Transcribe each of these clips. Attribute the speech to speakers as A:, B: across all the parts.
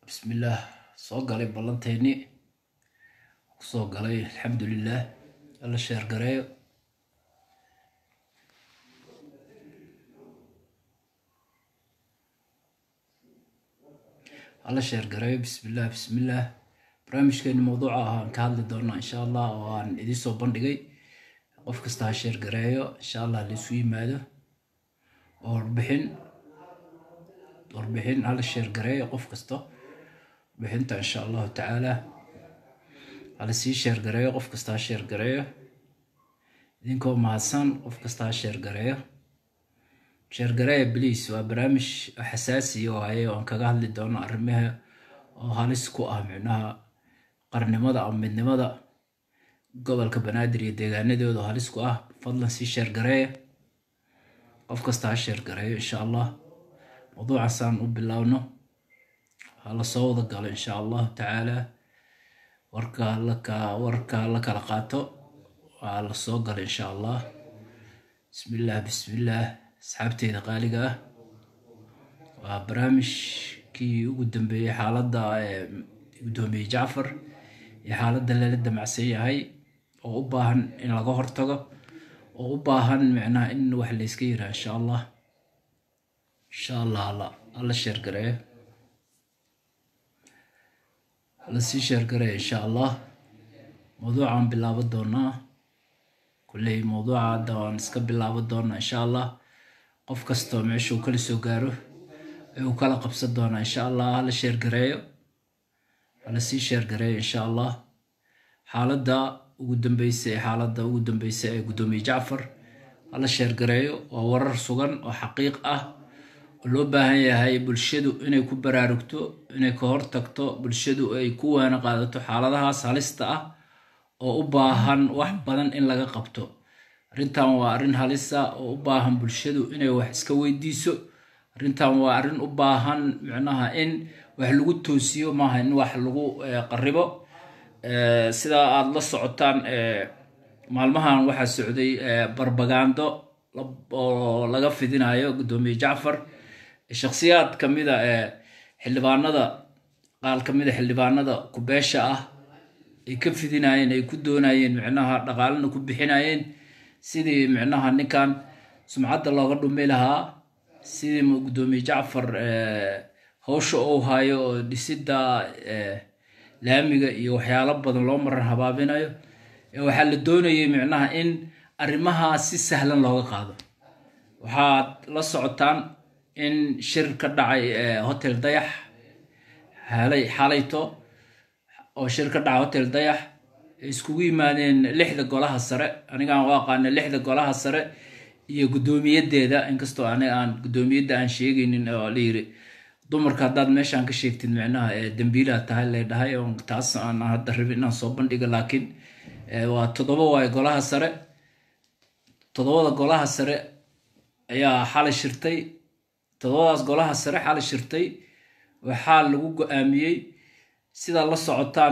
A: bismillaah soo galay ballanteeni kusoo galay alxamdulilah alla sheer gareeyo alla sheer gareeyo bismillaah bismillaah barnaamijkeeni mawduuca ah aan ka hadli doonaa insha allah oo aan idiin soo bandhigay qof kasta ha sheer gareeyo insha allah laisu yimaado oo warbixin warbixin hala sheer gareeyo qof kasta warbixinta insha allahu tacaala hala sii sheer gareeyo qof kasta ha sheer gareeyo idinkoo mahadsan qof kasta ha sheer gareeyo sheer gareeya bliis waa barnaamij xasaasiya oo haye oan kaga hadli doono arrimaha oo halis ku ah micnaha qarnimada ama midnimada gobolka banaadir iyo deegaanadooda oo halis ku ah fadlan sii sheer gareeya qof kasta ha sheer gareeyo insha allah mawduucaasaan u bilaabno hala soo wada galo insha allahu tacaala warka laka warka la kala qaato waa la soo galo insha allah bismillaah bismillaah asxaabteyda qaaliga ah waa barnaamijkii ugu dambeeyey xaaladda guddoomiyey jacfar iyo xaaladda lala damacsan yahay oo u baahan in laga hortago oo u baahan micnaha in wax layska yiraa insha allah insha allah alla alla sheergareeyo alla sii sheergareeyo insha allah mawduucaan bilaabo doonaa kulley mawduuca hadda waan iska bilaabo doonaa insha allah qof kastoo meeshuu kala soo gaaro ee uu kala qabsan doonaa insha allah hala sheergareeyo hala sii sheergareeyo insha allah xaaladda ugu dambeysa ee xaaladda ugu dambeysa ee guddoomiye jacfar hala sheergareeyo waa warar sugan oo xaqiiq ah oo loo baahan yahay bulshadu inay ku baraarugto inay ka hortagto bulshadu ay ku waana qaadato xaaladahaas halista ah oo u baahan wax badan in laga qabto arrintan waa arrin halisa oo u baahan bulshadu inay wax iska weydiiso arrintan waa arrin u baahan micnaha in wax lagu toosiyo maaha in wax lagu qaribo sida aada la socotaan maalmahan waxaa socday barbagando oo laga fidinayo guddoomiye jacfar shakhsiyaad kamida xildhibaanada qaal kamida xildhibaanada kubeesha ah ay ka fidinayeen ay ku doonayeen micnaha dhaqaalana ku bixinayeen sidii micnaha ninkan sumcadda looga dhumi lahaa sidii guddoomiye jacfar howsha uu hayo oo dhisidda laamiga iyo waxyaalo badan loo maran habaabinayo waxaa la doonayay micnaha in arrimahaas si sahlan looga qaado waxaad la socotaan in shir ka dhacay hotel dayax halay xalayto oo shir ka dhacay hotel dayax ay iskugu yimaadeen lixda golaha sare anigaan u aqaana lixda golaha sare iyo guddoomiyadeeda inkastoo aniga aan guddoomiyadda aan sheegaynin oo la yiri dumarka haddaad meeshaan ka sheegtid micnaha dambiilaha tahay lay dhahay oo taas aan hadda rabin inaan soo bandhiga laakiin waa toddoba waayo golaha sare toddobada golaha sare ayaa xalay shirtay toddobadaas golaha sare xalay shirtay waxaa lagu go-aamiyey sidaa la socotaan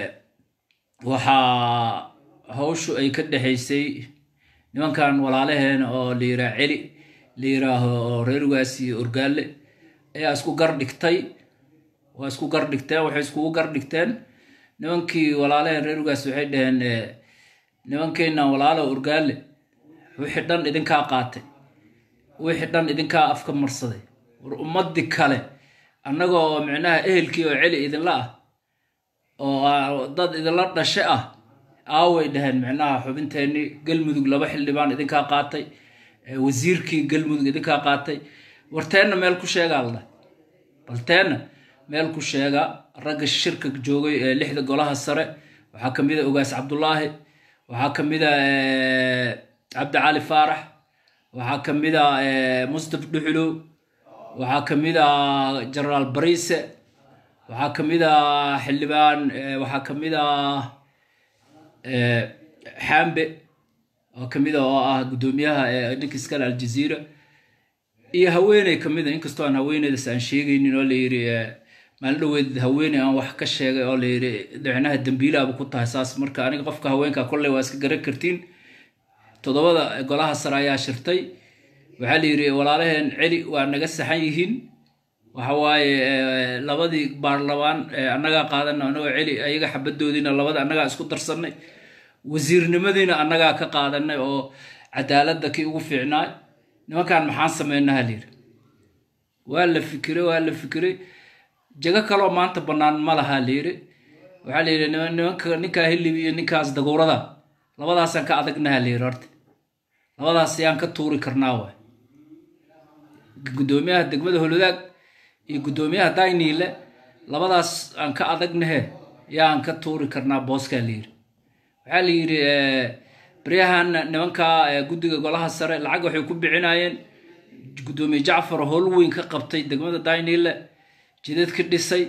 A: waxaa hawshu ay ka dhexaysay nimankan walaalaheena oo la yiraa celi la yiraaho reerwaas iyo orgaale ayaa isku gar dhigtay waa isku gar dhigteen waxay iskugu gar dhigteen nimankii walaalaheen reerwaas waxay dhaheen nimankeenna walaalo orgaale wixii dhan idinkaa qaatay wixii dhan idinkaa afka marsaday war ummadii kale annagoo micnaha ehelkii oo celi idinla ah oo dad idinla dhashe ah aaway dhaheen micnaha xubinteenii galmudug laba xildhibaan idinkaa qaatay wasiirkii galmudug idinkaa qaatay warteenna meel ku sheegaa la dhahay balteenna meel ku sheega ragga shirka joogay ee lixda golaha sare waxaa kamid a ogaas cabdulaahi waxaa kamid a cabdicali faarax waxaa kamid a mustaf dhuxulow waxaa kamid a genaraal bariise waxaa kamid a xildhibaan waxaa kamid a xambe oo kamid a oo ah guddoomiyaha ninka iskale aljaziira iyo haweeney kamid a inkastoo aan haweeneydaas aan sheegaynin oo layiri maalin dhaweed haweeney aan wax ka sheegay oo layiri micnaha dambiilaaba ku tahay saas marka aniga qofka haweenka kolley waa iska garan kartiin toddobada golaha sare ayaa shirtay waxaa la yidhi walaalaheen celi waa naga saxan yihiin waxa waaye labadii baarlamaan annagaa qaadana annagoo celi ayaga xabadoodiina labada annagaa isku darsanay wasiirnimadiina annagaa ka qaadanay oo cadaaladda kii ugu fiicnaay nimankan maxaan samaynaha layidhi waa la fikiray waa la fikiray jago kaloo maanta bannaan ma laha layidhi waxaa layidhi nimanka ninkaa hilib iyo ninkaas daguurada labadaasaan ka adagnaha layidhi horta labadaas yaan ka tuuri karnaa waay guddoomiyaha degmada holodaag iyo guddoomiyaha dayniile labadaas aan ka adagnahe yaan ka tuuri karnaa booskaa layidhi waxaa la yidhi baryahan nimankaa guddiga golaha sare lacag waxay ku bixinayeen guddoomiye jacfar howl weyn ka qabtay degmada dayniile jidad ka dhisay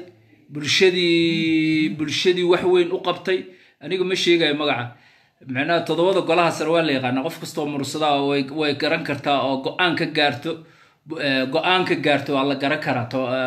A: bulshadii bulshadii wax weyn u qabtay aniga ma sheegayo magaca macnaha toddobada golaha sare waa la yaqaana qof kastoo mursadaa way garan kartaa oo go-aan ka gaarto go-aan ka gaarto waa la garan karaa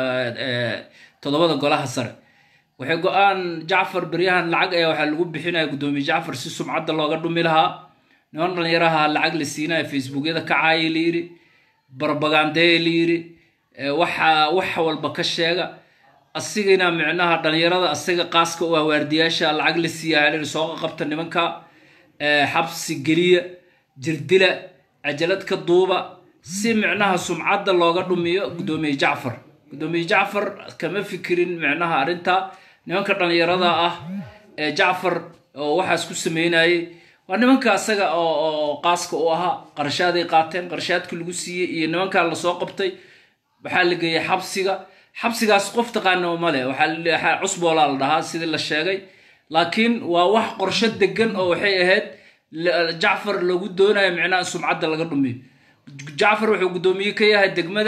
A: toddobada golaha sare waxay go-aan jacfar beryahan lacag ayaa waxaa lagu bixinaya guddoomiye jacfar si sumcadda looga dhumi lahaa niman dhalinyaraha lacag la siinaya facebookyada ka caaya layidhi barbagandeya layidhi waxa wax walba ka sheega asigina micnaha dhalinyarada asiga qaaska u ah waardiyaasha lacag la siiya layidhi sooqa qabta nimanka xabsi geliya jirdila cajalad ka duuba si micnaha sumcadda looga dhumiyo guddoomiye jacfar guddoomiye jacfar kama fikirin micnaha arrinta nimanka dhalinyarada ah ee jacfar oo waxaas ku sameynayay waa nimanka asaga oo qaaska u ahaa qarashaaday qaateen qarashaadkii lagu siiyey iyo nimankaa lasoo qabtay waxaa la geeyey xabsiga xabsigaas qof taqaana male waxaa cusboolaa la dhahaa sidii la sheegay laakiin waa wax qorsho degan oo waxay ahayd jacfar lagu doonayo micnaha in sumcadda laga dhumiyo jacfar wuxuu guddoomiye ka yahay degmada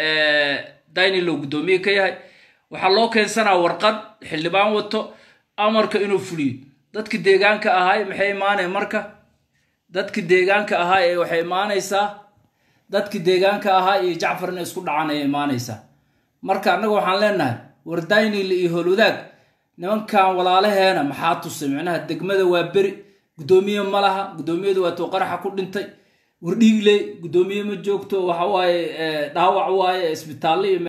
A: daynilo guddoomiye ka yahay waxaa loo keensanaa warqad xildhibaan wato amarka inuu fuliyo dadki deegaanka ahaay maxay imaanay marka dadki deegaanka ahaa ee waxay imaanaysaa dadki deegaanka ahaa iyo jacfar inay isku dhacaan ayay imaanaysaa marka annaga waxaan leenahay war daynile iyo howlwadaag nimankan walaalaheena maxaa tusay micnaha degmada waa beri guddoomiye ma laha guddoomiyadu waa tuu qaraxa ku dhintay wardhiigley guddoomiye ma joogto waxa waaye dhaawac waaye isbitaalle iyo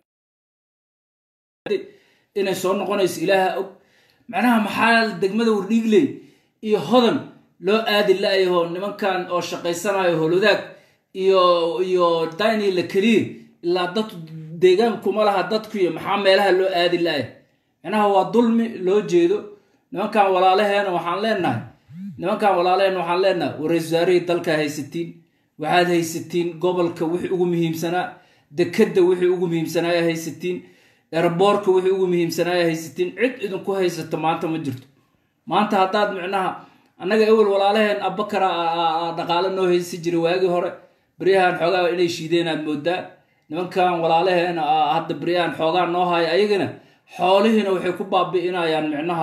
A: inay soo noqonayso ilaaha og macnaha maxaa degmada wardhiigley iyo hodan loo aadi la-yaho nimankan oo shaqaysanayo howlwadaag iyo iyo daynila keliya ilaa dad deegaan kuma laha dadku iyo maxaa meelaha loo aadi la-ya macnaha waa dulmi loo jeedo nimankan walaalaheena waxaan leenahay nimankan walaalaheena waxaan leenahay war-iisul wasaarihii dalka haysatiin waxaad haysatiin gobolka wixii ugu muhiimsanaa dekadda wixii ugu muhiimsanaaya haysatiin erboorka wixii ugu muhiimsanaaya haysatiin cid idinku haysato maanta ma jirto maanta haddaad micnaha annaga ewel walaalaheen abakara dhaqaale noo haysan jiray waagii hore beryahan xoogaa inay shiideen aad moodaa nimankan walaalaheena hadda beryahan xoogaa noo haya ayagana xoolihiina waxay ku baabi'inayaan micnaha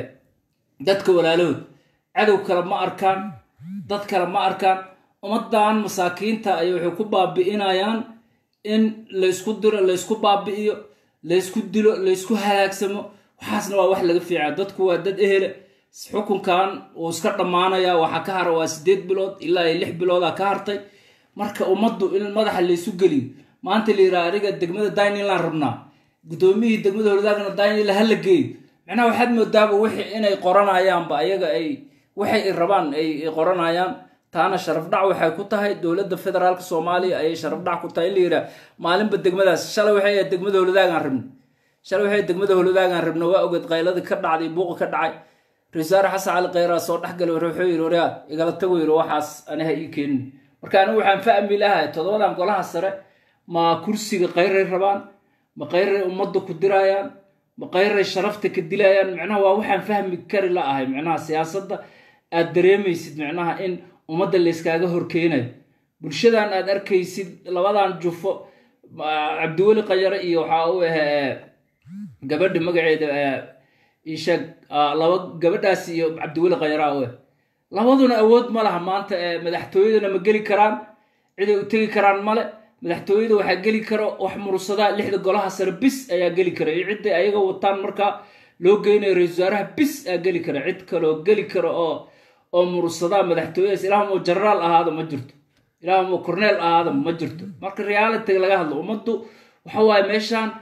A: dadka walaalahood cadow kale ma arkaan dad kale ma arkaan ummadan masaakiinta ay waxay ku baabi'inayaan in laysku diro laysku baabi'iyo laysku dilo laysku halaagsamo waxaasna waa wax laga fiica dadku waa dad ehele xukunkan uu iska dhammaanaya waxaa ka hara waa sideed bilood ilaa iyo lix bilooda ka hartay marka ummaddu in madaxa laysu geliyo maanta la yidhaha aniga degmada daynland rabnaa guddoomiyihii degmada holdaagna daynila hala geeyo macnaha waxaad moodaaba wixii inay qoranayaanba ayaga ay waxay rabaan ay qoranayaan taana sharaf dhac waxay ku tahay dowladda federaalka soomaaliya ayay sharaf dhac ku tahay in la yidhaha maalinba degmadaas shalay waxay ahayd degmada holodaagaan rabna shalay waxay degmada holodaagaan rabna waa ogeed qayladii ka dhacday buuqa ka dhacay ra-iisaare xasan cali kheyraa soo dhexgalay wuxuu yidhi waryaa igala tago yidhi waxaas aniha ii keenin marka anigu waxaan fahmi lahay toddobadan golaha sare ma kursiga kheyray rabaan ma kheyray ummadda ku dirayaan ma kheyray sharafta ka dilayaan macnaha waa waxaan fahmi kari la ahay macnaha siyaasadda aad dareemaysid macnaha in ummadda layskaaga horkeenayo bulshadan aad arkaysid labadan jufo cabdiweli qanyare iyo waxaa u ah gabadha magaceeda isheeg laba gabadhaas iyo cabdiweli qanyara u ah labaduna awood ma laha maanta madaxtooyadana ma geli karaan ciday u tegi karaan male madaxtooyada waxaa geli karo wax mursadaa lixda golaha sare bis ayaa geli kara iyo cidday ayaga wataan markaa loo geynayo ra-isul wasaaraha bis aa geli kara cid kaloo geli karo oo oo mursadaa madaxtooyadaas ilaahamoo jenaraal ahaada ma jirto ilaahamoo corneel ahaada ma jirto marka realitiga laga hadlo ummaddu waxa waaye meeshaan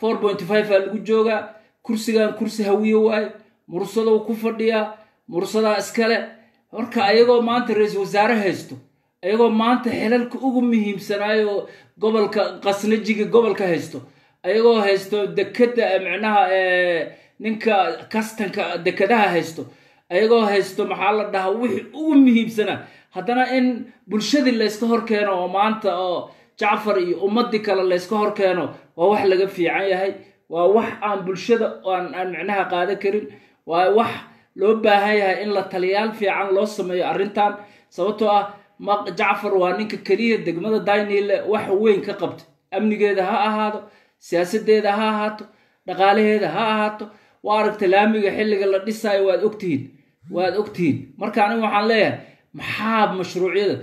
A: four pointy five aa lagu joogaa kursigan kursi hawiye waaye mursadou ku fadhiyaa mursadaa iskale marka ayagoo maanta ra-iisul wasaare haysto ayagoo maanta xilalka ugu muhiimsanaayo gobolka qasnajiga gobolka haysto ayagoo haysto dekeda micnaha ninka kastanka dekadaha haysto ayagoo haysto maxaa la dhahaa wixii ugu muhiimsanaa haddana in bulshadii layska horkeeno oo maanta oo jacfar iyo ummadii kale layska horkeeno waa wax laga fiican yahay waa wax aan bulshada aan aan micnaha qaadan karin waa wax loo baahan yahay in la taliyaal fiican loo sameeyo arrintan sababtoo ah jacfar waa ninka keliya degmada daynile wax weyn ka qabtay amnigeeda ha ahaado siyaasadeeda ha ahaato dhaqaalaheeda ha ahaato waa aragta laamiga xilliga la dhisaayo waad ogtihiin waad ogtihiin marka aniga waxaan leeyahay maxaa mashruucyada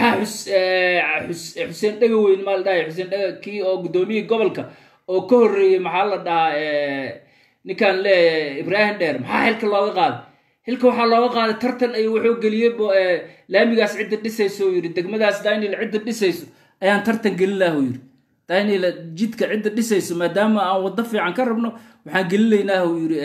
A: maxaa xuseen dhega weyn maa la dhahay xuseen dhega kii oo guddoomiyihii gobolka oo ka horreeyey maxaa la dhahaa ninkaan leeyahay ibraahim dheer maxaa xilka looga qaaday xilka waxaa looga qaaday tartan ay wuxuu geliyey laamigaas cidda dhisayso yiri degmadaas daynil cidda dhisayso ayaan tartan gelin laha yiri daynil jidka cidda dhisayso maadaama aan waddo fiican ka rabno waxaan gelinaynaa yiri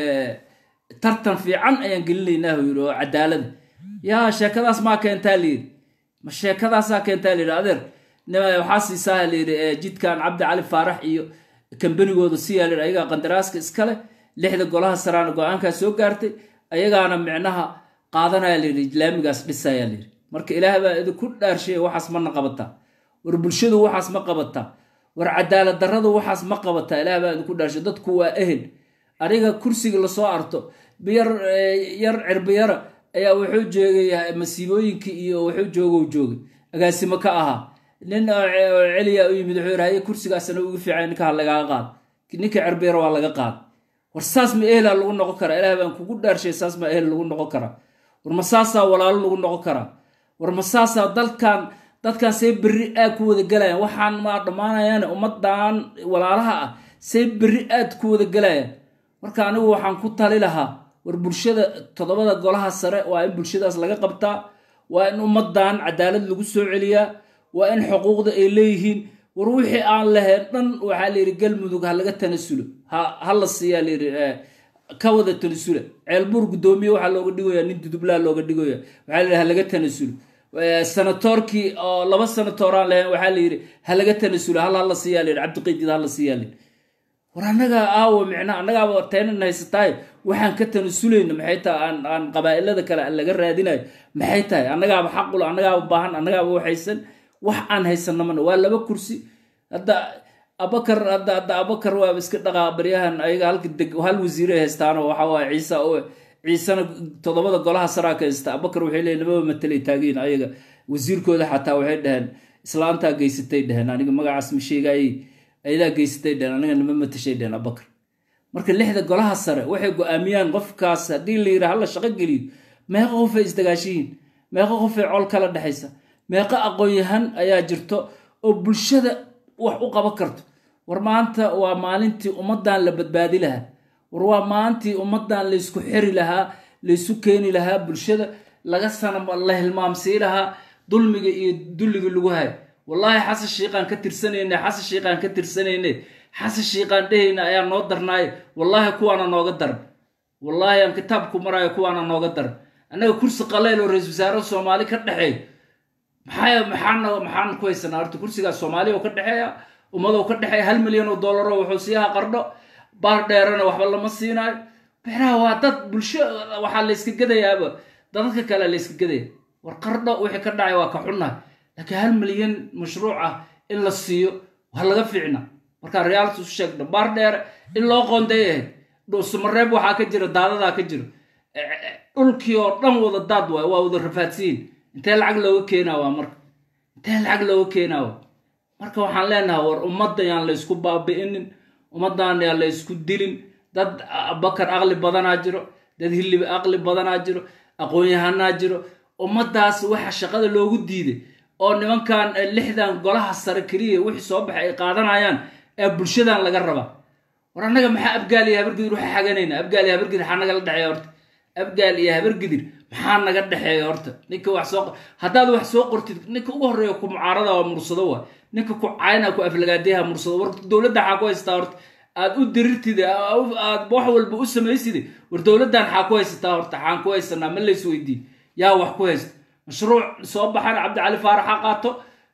A: tartan fiican ayaan gelinaynaa yiri oo cadaalada yaa sheekadaas maa keentaa layiri ma sheekadaasaa keentaa layiri adeer waxaa siisaa layiri jidkan cabdi cali faarax iyo kambanigooda siyaa layiri ayagaa qandaraaska iskale lixda golaha saraana go-aankaa soo gaartay ayagaana micnaha qaadanaya layidhi laamigaas dhisaya layidhi marka ilaah baa idinku dhaarsheeya waxaas mana qabataa war bulshadu waxaas ma qabataa war cadaalad darradu waxaas ma qabataa ilaah baa idinku dhaarsheey dadku waa ehel aniga kursiga lasoo arto biyar yar cirbiyara ayaa wuxuu joogay masiibooyinkii iyo wuxuu joogow joogay agaasimo ka ahaa nin celiya u yimid wuxuu yidhahaye kursigaasna ugu fiican ninka ha lagaga qaado ninka cirbiyara waa laga qaada war saas ma ehelaa lagu noqon karaa ilaah baan kugu dhaarshay saas ma ehel lagu noqon karaa war ma saasaa walaalo lagu noqon karaa war ma saasaa dalkan dadkan see berri aad ku wada galayaan waxaan maa dhammaanayaan ummadan walaalaha ah see berri aad ku wada galayaan marka anigu waxaan ku tali lahaa war bulshada toddobada golaha sare waa in bulshadaas laga qabtaa waa in ummadan cadaalad lagu soo celiyaa waa in xuquuqda ay leeyihiin war wixii aan lahayn dhan waxaa layidhi galmudug ha laga tanasulo ha la siiyaa layidhi ka wada tanasula ceelbuur guddoomiye waxaa looga dhigaya nin dudublaa looga dhigaya waxaa layidhi ha laga tanasulo sanatoorkii oo laba sanatoor aan lahayn waxaa layidhi ha laga tanasulo hal hala siiyaa layidhi cabdiqaydid hala siiyaa layidhi war annagaa aawo micna annagaaba taynan haysatahay waxaan ka tanasulayna maxay tahay aan aan qabaa'ilada kale aan laga raadinayo maxay tahay annagaaba xaqul annagaaba baahan annagaaba waxaysan wax aan haysanna mana waa laba kursi hadda abakar hadda hadda abakar waaba iska dhaqaa baryahan ayaga halka deg hal wasiiray haystaano waxa waaye ciise oo ciisena toddobada golaha saraa ka haysta abakar waxay leeyihin lababa matelay taagiin ayaga wasiirkooda xataa waxay dhaheen islaantaa geysatay dheheen aniga magacaas ma sheegaayey ayadaa geysatay dheheen aniga nama matashay dheheen abakar marka lixda golaha sare waxay go-aamiyaan qofkaas haddii la yidhaha hala shaqo geliyo meeqa qofay isdagaashiyiin meeqa qofay col kala dhexaysa meeqa aqoon-yahan ayaa jirto oo bulshada wax u qaban karto war maanta waa maalintii ummaddan la badbaadi lahaa war waa maalintii ummaddan laysku xiri lahaa laysu keeni lahaa bulshada laga sana la hilmaamsii lahaa dulmiga iyo dulliga lagu hayo wallaahi xasan shiiqaan ka tirsanayne xasan shiiqaan ka tirsanayne xasan shiiqaan dhehayna ayaa noo darnaaye wallaahi kuwaana nooga daran wallaahi aan kitaabku maraayo kuwaana nooga daran annaga kursi qaleyl oo ra-isul wasaare soomaali ka dhexeeyo maxaa maxaana maxaan ku haysanaa horta kursigaas soomaaliya oo ka dhexeeya ummadoo ka dhexeeya hal milyan oo dollaro wuxuu siiyaha qardho baar dheerana waxba lama siinaayo bexraha waa dad bulsho waxaa layska gadayaaba dadadka kale layska gadaya war qardho wixii ka dhacay waa ka xunnahay laakiin hal milyan mashruuc ah in la siiyo waa laga fiicna markaa reality u sheegno baar dheere in loo qoonday ahayd dhuusamareeb waxaa ka jira daadadaa ka jiro dhulkii oo dhan wada daad waay waa wada rafaadsiyin intee lacag looga keenaa waa marka intee lacag looga keenaa waa marka waxaan leenahay war ummadda yaan la ysku baabi'inin ummaddan yaan la ysku dilin dad bakar aqli badanaa jiro dad hilib aqli badanaa jiro aqoon-yahanaa jiro ummaddaas waxa shaqada loogu diiday oo nimankan lixdan golaha sare keliya wixii soo baxay ay qaadanayaan ee bulshadan laga rabaa war annaga maxaa abgaal iyo habargidir waxa xaganayna abgaal iyo habargidir maxaa nagala dhexeeya horta abgaal iyo habargidir maxaa naga dhexeeya horta ninka wax soo haddaad wax soo qortid ninka ugu horreeya ku mucaarada waa mursado waa ninka ku cayna ku aflagaadayaha mursado war dowladda waxaa ku haystaa horta aad u dirirtid aad wax walba u samaysid war dowladdan xaa ku haysataa horta xaan ku haysanaa ma lays weydiin yaa wax ku haysta mashruuc soo baxana cabdicali faarax ha qaato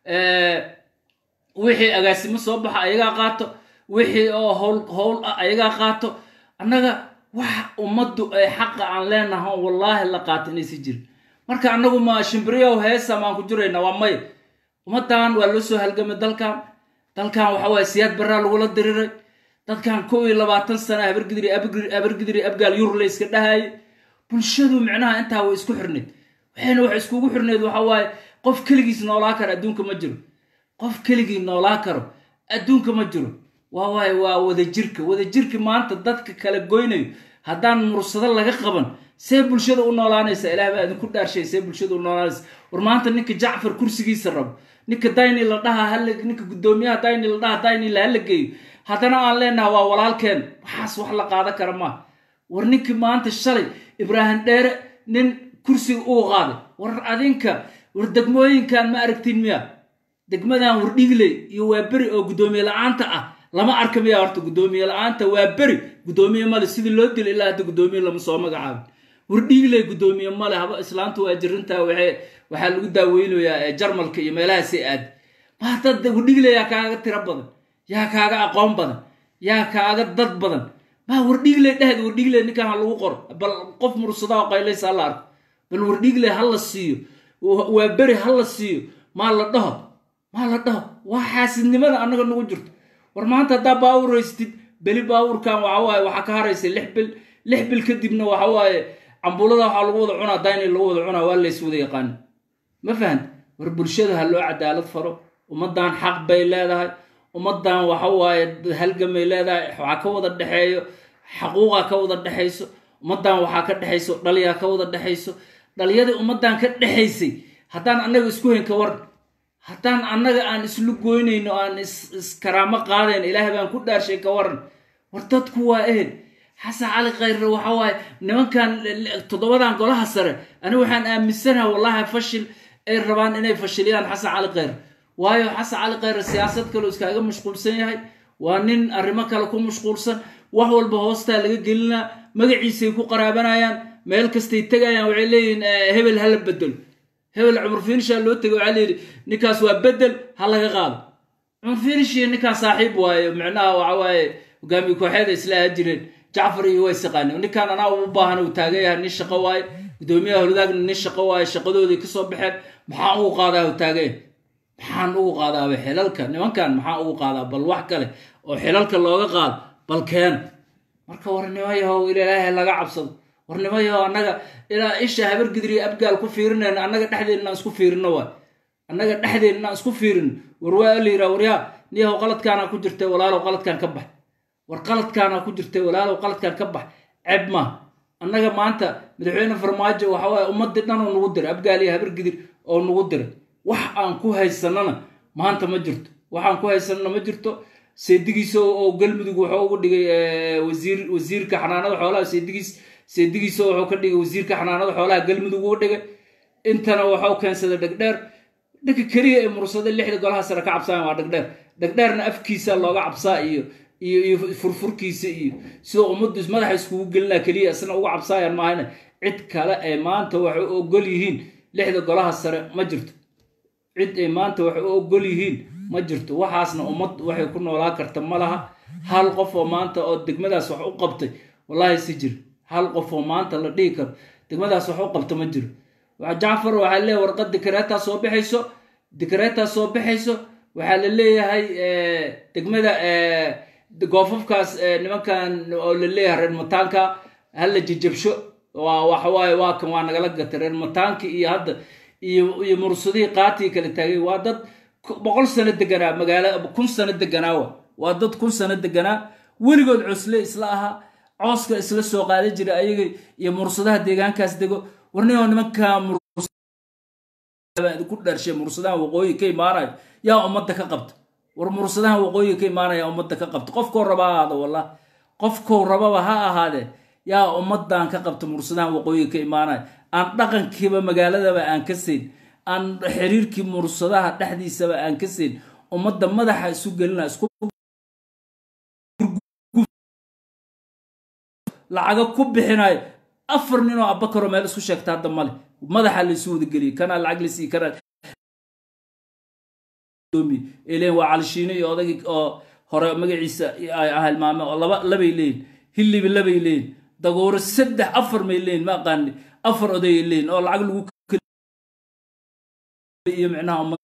A: wixii agaasimo soo baxa ayagaa qaato wixii oo howl howl ah ayagaa qaato annaga wax ummaddu ay xaqa aan leenaha wallaahi la qaato inaysi jirin marka annagu ma shimbiriyow heesa maan ku jirayna waa may ummaddan waa loo soo halgamay dalkan dalkan waxa waaye siyaad baraa lagula diriray dadkan kow iyo labaatan sana habargidiri abargidiri abgaal yurla iska dhahayay bulshadu micnaha intaa way isku xirneyd waxayna wax iskugu xirneyd waxa waaye qof keligiis noolaa karo adduunka ma jiro qof keligii noolaa karo adduunka ma jiro waa waaye waa wadajirka wadajirka maanta dadka kala goynayo haddaan mursado laga qaban see bulshada u noolaanaysa ilaah baa idinku dhaarshay see bulshada u noolaanaysa war maanta ninka jacfar kursigiisa rabo ninka dayni la dhaha hal ninka guddoomiyaha dayni la dhaha dayni la hala geeyo haddana aan leenaha waa walaalkeen waxaas wax la qaadan kara maaha war ninkii maanta shalay ibraahim dheere nin kursiga uu qaaday war adinka war degmooyinkan ma aragtiin miya degmadan wardhigley iyo waa beri oo guddoomiye la-aanta ah lama arka miya horta guddoomiye la-aanta waa beri guddoomiye male sidii loo dilo ilaa hadda guddoomiye lama soo magacaabin wardhigley guddoomiye male haba islaantu waa jirintaa waxaa lagu daaweynayaa jarmalka iyo meelahaasay aad maata wardhigley yaa kaaga tiro badan yaa kaaga aqoon badan yaa kaaga dad badan maa wardhigley dhehd wardhigley ninkan ha lagu qoro bal qof mursadaa oo qaylaysa hala arko bal wardhigley ha la siiyo waa beri ha la siiyo maa la dhaho maa la dhaho waa xaasidnimada annaga nagu jirto war maanta haddaa baawur haystid beli baawurkan waxa waaye waxaa ka haraysa lix bil lix bil kadibna waxa waaye cambulada waxaa lagu wada cunaa dayni lagu wada cunaa waa lays wada yaqaana ma fahant war bulshada ha loo cadaalad faro ummaddan xaq bay leedahay ummaddan waxa waaye halgamay leedahay waxaa ka wada dhexeeyo xaquuqa ka wada dhexayso ummaddan waxaa ka dhexayso dhaliyaa ka wada dhexayso dhaliyadii ummaddan ka dhexaysay haddaan annaga isku hayn ka waran haddaan annaga aan islu goynayno aan iskaraamo qaadayn ilaahay baan ku dhaarshay ka waran war dadku waa ehel xasan cali khayre waxa waaye nimankan toddobadan golaha sare anigu waxaan aaminsanaha wallahi fashil ay rabaan inay fashiliyaan xasan cali khayre waayo xasan cali khayre siyaasad kaleo iskaaga mashquulsan yahay waa nin arrimo kale ku mashquulsan wax walba hoostaa laga gelinaa magaciisay ku qaraabanayaan meel kastay tegayaan waxay leeyihiin hebel hala bedelo hebel cumar finishaa loo tegay waxaa layidhi ninkaas waa bedel ha laga qaado cumar finish iyo ninkaan saaxiib waayo micnaha waxa waaye hogaamiye kooxeeda isla ahaa jireen jacfar iyo way saqaaneen ninkaan anaa u baahan uu taagan yahay nin shaqo waaye guddoomiyaha holadaagna nin shaqo waaye shaqadoodii kasoo baxeen maxaan ugu qaadaa uu taagan yahay maxaan ugu qaadaaba xilalka nimankan maxaan ugu qaadaa bal wax kale oo xilalka looga qaado bal keena marka warnimo yahow ilaahay laga cabsado warnimo yahow annaga ilaa isha habargidriyo abgaal ku fiirinayna annaga dhexdeena inaan isku fiirino waay annaga dhexdeena inaan isku fiirino war waa la yiraa waryaa niyahow qaladkaana ku jirtay walaalow qaladkan ka bax war qaladkaana ku jirtay walaalow qaladkan ka bax ceeb maaha annaga maanta madaxweyne farmaajo waxa waaye ummadii dhan oo nagu diray abgaal iyo habargidir oo nagu diray wax aan ku haysanana maanta ma jirto waxaan ku haysanana ma jirto seedigiisa oo galmudug wuxuu ugu dhigay wasiir wasiirka xanaanada xoolaha seedigiis seedigiisa wuxuu ka dhigay wasiirka xanaanada xoolaha galmudug ugu dhigay intana wuxuu keensaday dhegdheer dhanka keliya ee mursada lixda golaha sare ka cabsaan waa dhegdheer dhegdheerna afkiisa looga cabsaa iyo iyo iyo furfurkiisa iyo sidoo ummaddu madaxa iskugu gelinaa keliya isna uga cabsaayaan maahane cid kale ee maanta waxay u ogol yihiin lixda golaha sare ma jirto cid ay maanta waxay u ogol yihiin ma jirto waxaasna ummad waxay ku noolaa karta ma laha hal qof oo maanta oo degmadaas wax u qabtay wallaahi si jir hal qof oo maanta la dhihi karo degmadaas wax u qabta ma jiro jacfar waxaa leeyahay warqad dikreetaa soo baxayso dikreetaa soo baxayso waxaa la leeyahay degmada goofafkaas nimankan oo la leeyahay reer mataanka hala jejabsho waa waxawaaye waa kan waa nagala gatay reer mataanki iyo hadda iyo iyo mursadihii qaatii kala taagay waa dad boqol sano deganaa magaala kun sano deganaa wa waa dad kun sano deganaa weligood cosle isla ahaa cooska isla soo qaadan jira ayaga iyo mursadaha deegaankaas dego warnimo nimankaa ku dharshay mursadahan waqooyi ka imaanayo yaa ummadda ka qabta war mursadahan waqooyi ka imaanaya ummadda ka qabta qofkoo raba ha ahaado wallah qofkou rababa ha ahaadee yaa ummaddan ka qabta mursadahan waqooyi ka imaanaya aan dhaqankiiba magaaladaba aan ka siin aan xiriirkii mursadaha dhexdiisaba aan ka siin ummadda madaxa isu gelina isku lacaga ku bixinayo afar nin oo abakaroo meel isku sheegta hadda male madaxa laysu wadageliyey kanaa lacag laysiiy kanaa len waa calishiino iyo odagii oo hore magaciisa hilmaame oo laba labay leeyihin hillibi labay leeyihin dagooro saddex afar may leeyihin ma aqaani afar odayay leeyihin oo lacag lagu iyo micnaha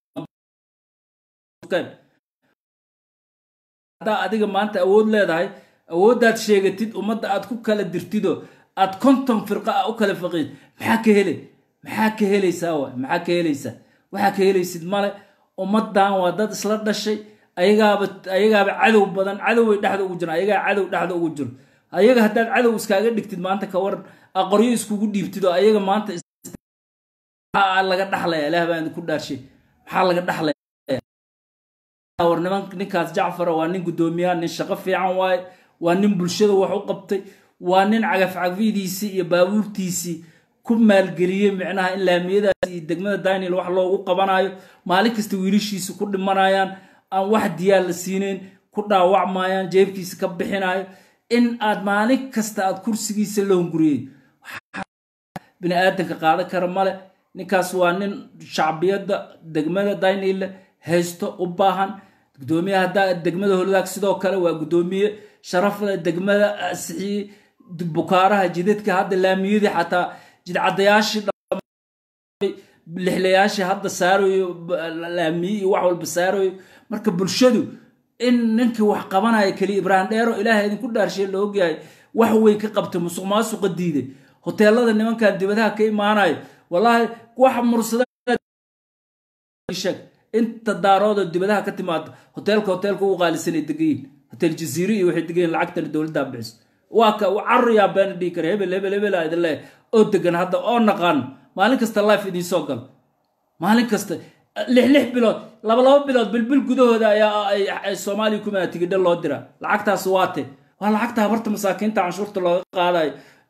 A: haddaa adiga maanta awood leedahay awooddaad sheegatid ummadda aad ku kala dirtidoo aad konton firqa ah u kala faqid maxaa ka hele maxaa ka helaysaa wa maxaa ka helaysaa waxaa ka helaysid male ummaddan waa dad isla dhashay ayagaaba ayagaaba cadow badan cadoway dhexda ugu jiraan ayagaa cadow dhexda ugu jiro ayaga haddaad cadow iskaaga dhigtid maanta ka waran aqoryo iskugu dhiibtid oo ayaga maanta maxaa laga dhaxlaya ilaah baan idinku dhaarshay maxaa laga dhaxlaya war niman ninkaas jacfara waa nin guddoomiyaha nin shaqo fiican waaye waa nin bulshada wax u qabtay waa nin cagafcagfidiisii iyo baabuurtiisii ku maalgeliyey micnaha in laamiyadaas iyo degmada daniel wax loogu qabanayo maalin kasta wiilashiisa ku dhimanayaan aan wax diyaar la siinayn ku dhaawacmayaan jeebkiisa ka bixinayo in aad maalin kasta aad kursigiisa la hunguriyey bini aadanka qaadan kara male ninkaas waa nin shacbiyadda degmada daniel haysto u baahan gudoomiye haddaa degmada holadaag sidoo kale waa guddoomiye sharafle degmada asixiyey bukaaraha jidadka hadda laamiyadii xataa jidcadayaashii lixlayaashii hadda saarayo laamiye iyo wax walba saarayo marka bulshadu in ninkii wax qabanaya keliya ibraahim dheero ilaahay idinku dhaarshay la ogyahay wax weyn ka qabtay musuq maasuqa diiday hoteelada nimankan dibadaha ka imaanayo wallaahi wax mursada inta daaroodoo dibadaha ka timaado hoteelka hoteelka ugu qaalisanay degayiin hotel jaziire iyo waxay degayiin lacagtana dowladdaa bixiso waa ka carriyaa beena dhihi kara hebel hebel hebel aa idin leeyahay oo degan hadda oo naqaano maalin kasta life idiin soo galo maalin kasta lix lix bilood laba laba bilood bilbil gudahooda ayaa ay soomaaliya kumaa tigidho loo diraa lacagtaas waate waa lacagta habarta masaakiinta canshuurta looga qaadayo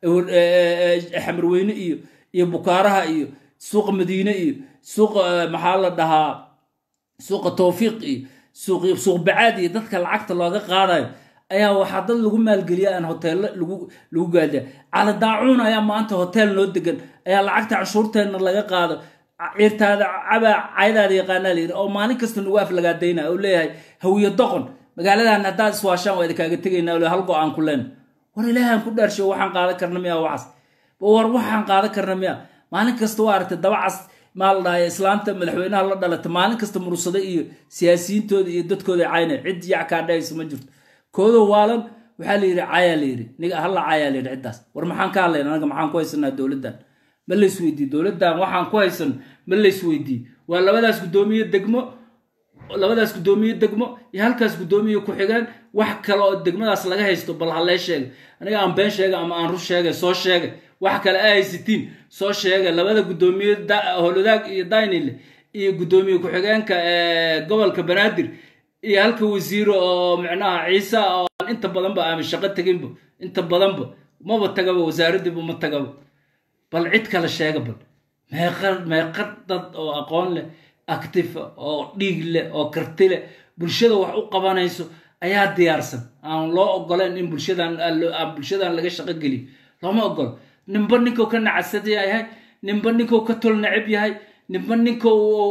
A: xamarweyne iyo iyo bukaaraha iyo suuqa madiine iyo suuqa maxaa la dhahaa suuqa towfiiq iyo suuq bacaad iyo dadka lacagta looga qaadayo ayaa waxaa dad lagu maalgeliya aan hoteello lagu gaadiya cali daacuun ayaa maanta hotel noo degan ayaa lacagta canshuurteenna laga qaado ciirtaada cabaa caydaada yaqaanaa layidhi oo maalin kasta nagu aflagaadayna oo leeyahay hawiyo doqon magaaladan haddaad iswaashaan waa idinkaaga tegaynaa hal go-aan ku leena war ilaahan ku dhaarsho waxaan qaadan karna miya waxaas war waxaan qaadan karna miya maalin kasta waa aragtay dabacas maa la dhahay islaanta madaxweynaha la dhalata maalin kasta mursada iyo siyaasiyiintooda iyo dadkooda cayna cid yac kaa dhahaysa ma jirto koodo waalan waxaa la yidhi cayaa la yidhi niga halla cayaa la yidhi ciddaas war maxaan ka hadlayna anaga maxaan ku haysanaa dowladdan ma lays weydiiye dowladdan waxaan ku haysan ma lays weydiiye waa labadaas guddoomiye degmo labadaas guddoomiye degmo iyo halkaas guddoomiye ku-xigeen wax kale oo degmadaas laga haysto bal hallee sheega aniga aan been sheega ama aan rur sheegay soo sheegay wax kale a haysatiin soo sheega labada guddoomiye holodaag iyo daynile iyo guddoomiye ku-xigeenka gobolka banaadir iyo halka wasiiro oo micnaha ciise oo inta badanba aama shaqo teginba inta badanba maba tagaba wasaaradiiba ma tagaba bal cid kale sheega bal meeqa meeqa dad oo aqoon leh actifa oo dhiig leh oo karti leh bulshada wax u qabanayso ayaa diyaarsan aan loo ogoleen in bulshadan bulshadan laga shaqo geliyo looma ogolo ninba ninkuu ka nacasad yahay ninba ninkuu ka tol necab yahay ninba ninka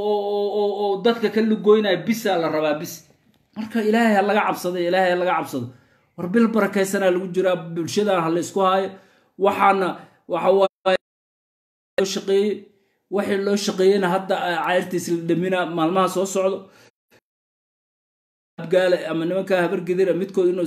A: dadka ka lugoynaya bisaa la rabaa bis marka ilaahay ha laga cabsado ilaahay ha laga cabsado war bil barakaysanaa lagu jiraa bulshadan ha la isku haayo waxaana waxa shaqeeyey waxii loo shaqeeyeyna hadda cayrtiis la dhamina maalmaha soo socdo gaale ama nimankaa habargedira midkood inuu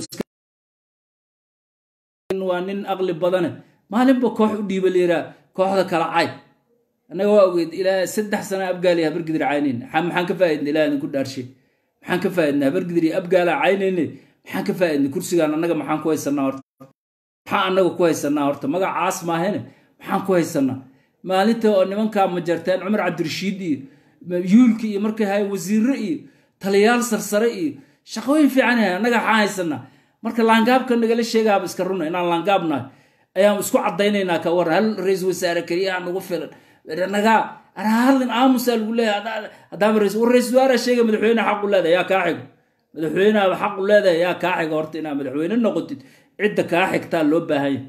A: waa nin aqli badane maalinba koox u dhiiba liiraa kooxda kala cay annaga waa ogeed ilaa saddex sana abgaali habargedir caynayn maxaan ka faa'idna ilaah idinku dhaarshay maxaan ka faa'idna habargedir iyo abgaala caynayne maxaan ka faa'idna kursigaan annaga maxaan ku haysanaa horta maxaan annaga ku haysanaa horta magacaas maahane maxaan ku haysanaa maalinta oo nimankaa majarteen cumar cabdirashiid iyo yuulka iyo markay hayan wasiirre iyo taliyaal sarsare iyo shaqooyin fiican yahay annaga waxaan haysanaa marka laangaabka nagala sheegaaba iska runa inaan laangaabnahay ayaan isku caddaynaynaa ka waran hal ra-isul wasaare keliyaha nagu filan nagaa arahadlin aamusaa lagu leeyahay haddaaba ra-isul wasaare sheega madaxweyne xaqu leedahay yaa kaa xigo madaxweyneha xaqu leedahay yaa kaa xigo horta inaad madaxweyne noqotid cidda kaa xigtaa loo baahan yahay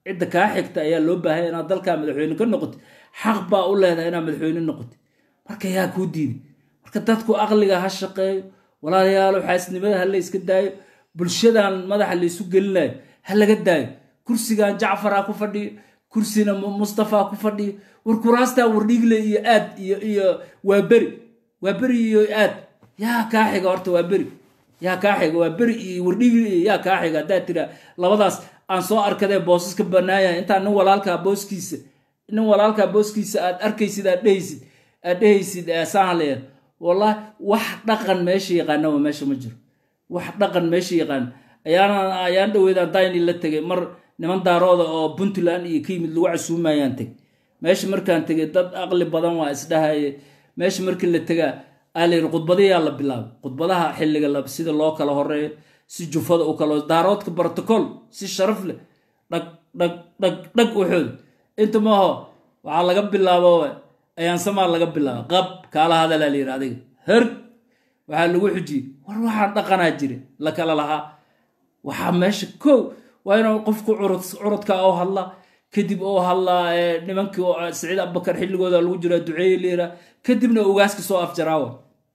A: cidda kaa xigta ayaa loo baahaya inaad dalkaa madaxweyne ka noqotid xaq baa u leedahay inaad madaxweyne noqotid marka yaa kuu diiday marka dadku aqliga ha shaqeeyo walaalayaalo xaasnimada ha la yska daayo bulshadan madaxa laysu gelinayo ha laga daayo kursigan jacfar ha ku fadhiyo kursina mustafa ha ku fadhiyo war kuraastaa wardhiigle iyo aad iyo iyo waa beri waa beri iyo aad yaa kaa xiga horta waa beri yaa kaa xiga waa beri iyo wardhiigle iyo yaa kaa xiga haddaad tiraa labadaas aan soo arkadee boosas ka banaanyahay intaa nin walaalkaa booskiisa nin walaalkaa booskiisa aad arkaysid aad dhehaysid aad dhehaysid saanleer wallahi wax dhaqan meesha yaqaanaba meesha ma jiro wax dhaqan meesha yaqaan ayaana ayaan dhaweydaan dayni la tegay mar niman daarooda oo puntland iyo ka yimid lagu casuumayaan teg meesha markaan tegay dad aqli badan waa isdhahaye meesha markii la tegaa alayiri khudbadayaa la bilaabay khudbadaha xilliga la sida loo kala horeeyo si jufada u kala daaroodka protocol si sharaf leh dhag dhag dhag dhag waxooda inta maaho waxaa laga bilaabo ayaansamaa laga bilaaba qab kaala hadalaa la yidhi adiga her waxaa lagu xujiyey war waxaan dhaqanaa jira la kala lahaa waxaa meesha kow waa inuu qofku curudka oo hadla kadib oo hadlaa nimankii saciid abubakar xilligooda lagu jiraa duceeye leera kadibna ogaaska soo afjaraawa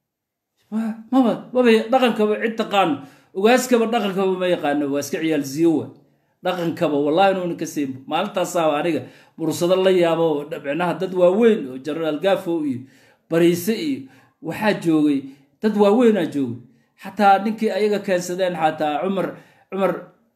A: maba maba dhaqankaba cid taqaano ogaaskaba dhaqankaba ma yaqaano waa iska ciyaal ziyowa dhaqankaba wallahi inuuna ka seynbo maalintaasaa aniga bursado la yaabo micnaha dad waaweyn oo jenaraal gaafow iyo bariise iyo waxaa joogay dad waaweynaa joogay xataa ninkii ayaga keensadeen xataa cumar cumar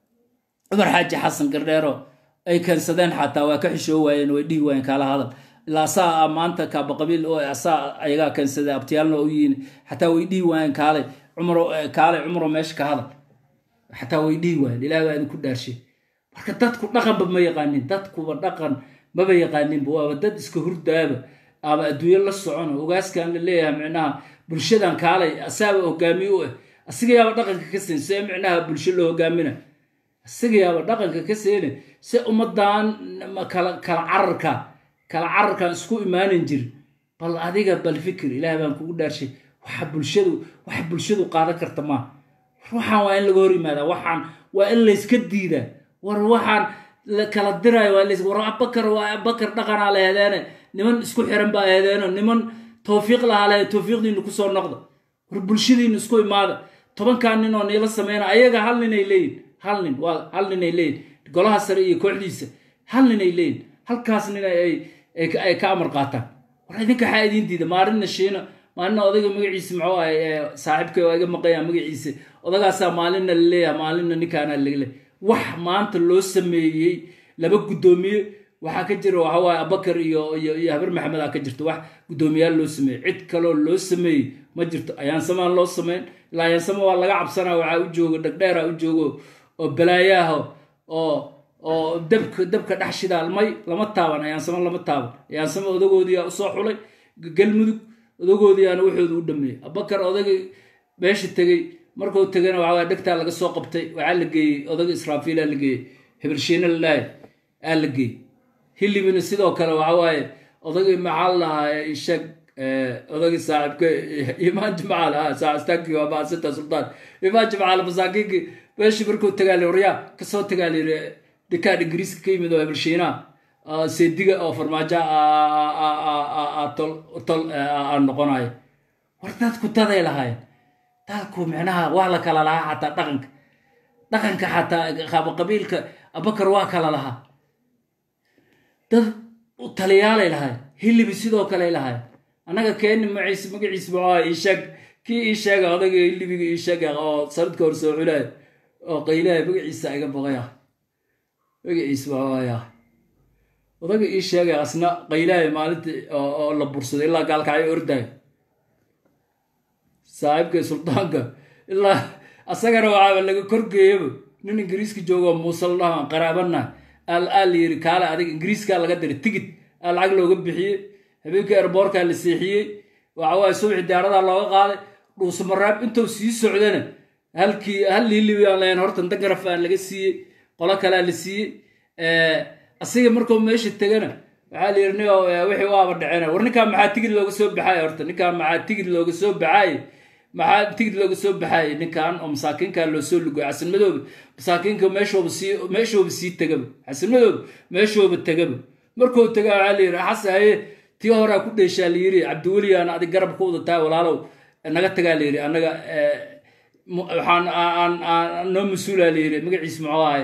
A: cumar xaaji xasan gardheero ay keensadeen xataa waa ka xishoo waayeen way dhihi waayeen kaala hadal ilaa asaa maanta kaaba qabiil oo asaa ayagaa keensadeen abtiyaalna u yihiin xataa way dhihi waayeen kaalay cumar kaalay cumaro meesha ka hadal xataa way dhihi waayeen ilaah baa idinku dhaarshay marka dadku dhaqanba ma yaqaanin dadkuba dhaqan maba yaqaaninba waaba dad iska hurdaaba ama adduunyo la socono ogaaskan la leeyahay micnaha bulshadan kaalay asaaba hogaamiye u ah asiga yaaba dhaqanka ka siin see micnaha bulsho loo hogaamina asiga yaaba dhaqanka ka seene se ummadan kala kala cararka kala cararkan isku imaanan jir bal adiga bal fikir ilaah baan kugu dhaarshay waxa bulshadu waxa bulshadu qaadan karta maaha waxaan waa in laga hor yimaadaa waxaan waa in layska diidaa war waxaan kala diraayo waa lays war abakar waa abakar dhaqanaa la hedeene niman isku xiran baa hedeeno niman towfiiq lahaa le towfiiqdiina kusoo noqda war bulshadiina isku imaada tobankaa nin oo niila sameyna ayaga hal ninay leeyihin hal nin waa hal ninay leeyihin golaha sare iyo kooxdiisa hal ninay leeyihin halkaas nin ay ka amar qaataan war idinka waxaa idiin diida maalinna shiina maalinna odayga magaciisa muxuu ahay saaxiibkay waa iga maqayaa magaciisa odagaasaa maalinna la leeyaha maalinna ninkaana lagle wax maanta loo sameeyey laba guddoomiye waxaa ka jira waxa waaye abakar iyo iyo iyo habar maxamed aa ka jirta wax guddoomiyaal loo sameeyey cid kaloo loo sameeyey ma jirto ayaansamaan loo sameyn ilaa ayaansama waa laga cabsanaa waxaa u joogo dhagdheera u joogo oo balaayaha oo oo dabka dabka dhex shidaalmay lama taaban ayaansamo lama taaban ayaansamo odagoodiyaa usoo xulay galmudug odagoodiyaana waxooda u dhameeyey abakar odagii meesha tegey markuu tegana waxaa dhegtaa laga soo qabtay waxaa la geeyey odaga israafiilaa la geeyey hebershiina lalaahay aa la geeyey hilibina sidoo kale waxa waaye odagii maxaa la dhahaa sheeg odagii saaxiibka imaan jimcaal ha saastankii waa maasita sultaan imaan jimcaal masaakiinkii meeshii markuu tagaali waryaa kasoo tagaali dhikaan ingiriiska ka yimid oo hebershiinaha seediga oo farmaajo tol aan noqonayo war dadku daday lahaayeen dalku micnaha waa la kala lahaa xataa dhaqanka dhaqanka xataa qaabaqabiilka abakar waa kala lahaa dad taliyaalay lahayn hilibi sidoo kale lahayn annaga keeni maciise magaciisa muxuu iisheeg kii ii sheega odayga hilibiga ii sheega oo sanadka hor soo culaaya oo qaylaha magaciisa iga boqaya magaciisa waaya odaga ii sheegay asna qaylaha maalintii oo la bursaday ilaa gaalkacyo ordayo saaxiibka suldaanka ilaa asagana waxaaba laga korgeeyaba nin ingiriiska joogoo muusal dhahan qaraabana al aa la yiri kaale adiga ingiriiskaa laga diray tigid aa lacag looga bixiyey habeenkii erboorkaa la seexiyey waxa waaye subaxi diyaaradaa looga qaaday dhuusumaraab intuu sii socdana halkii hal liilibi aan lahayn hortan dangaraf aan laga siiyey qolo kalea la siiyey asiga markuu meesha tegana waxaa la yiri nin wixii waaba dhaceen war ninkaan maxaa tigid looga soo baxaay horta ninkaan maxaa tigid looga soo baxaay maxaa tigid looga soo baxayay ninkan oo masaakiinka loo soo lugoy xasan madoobe masaakiinka meeshooba sii meeshooba sii tegaba xasan madoobe meeshooba tegaba markuu tagaa waxaa la yidhi xasan haye tii horaa ku dheeshaa la yidhi cabdiweligaan adig garab ku wadataa walaalow naga tagaa la yidhi annaga waxaan aan noo mas-uulaa la yidhi magaciis muxuu ahay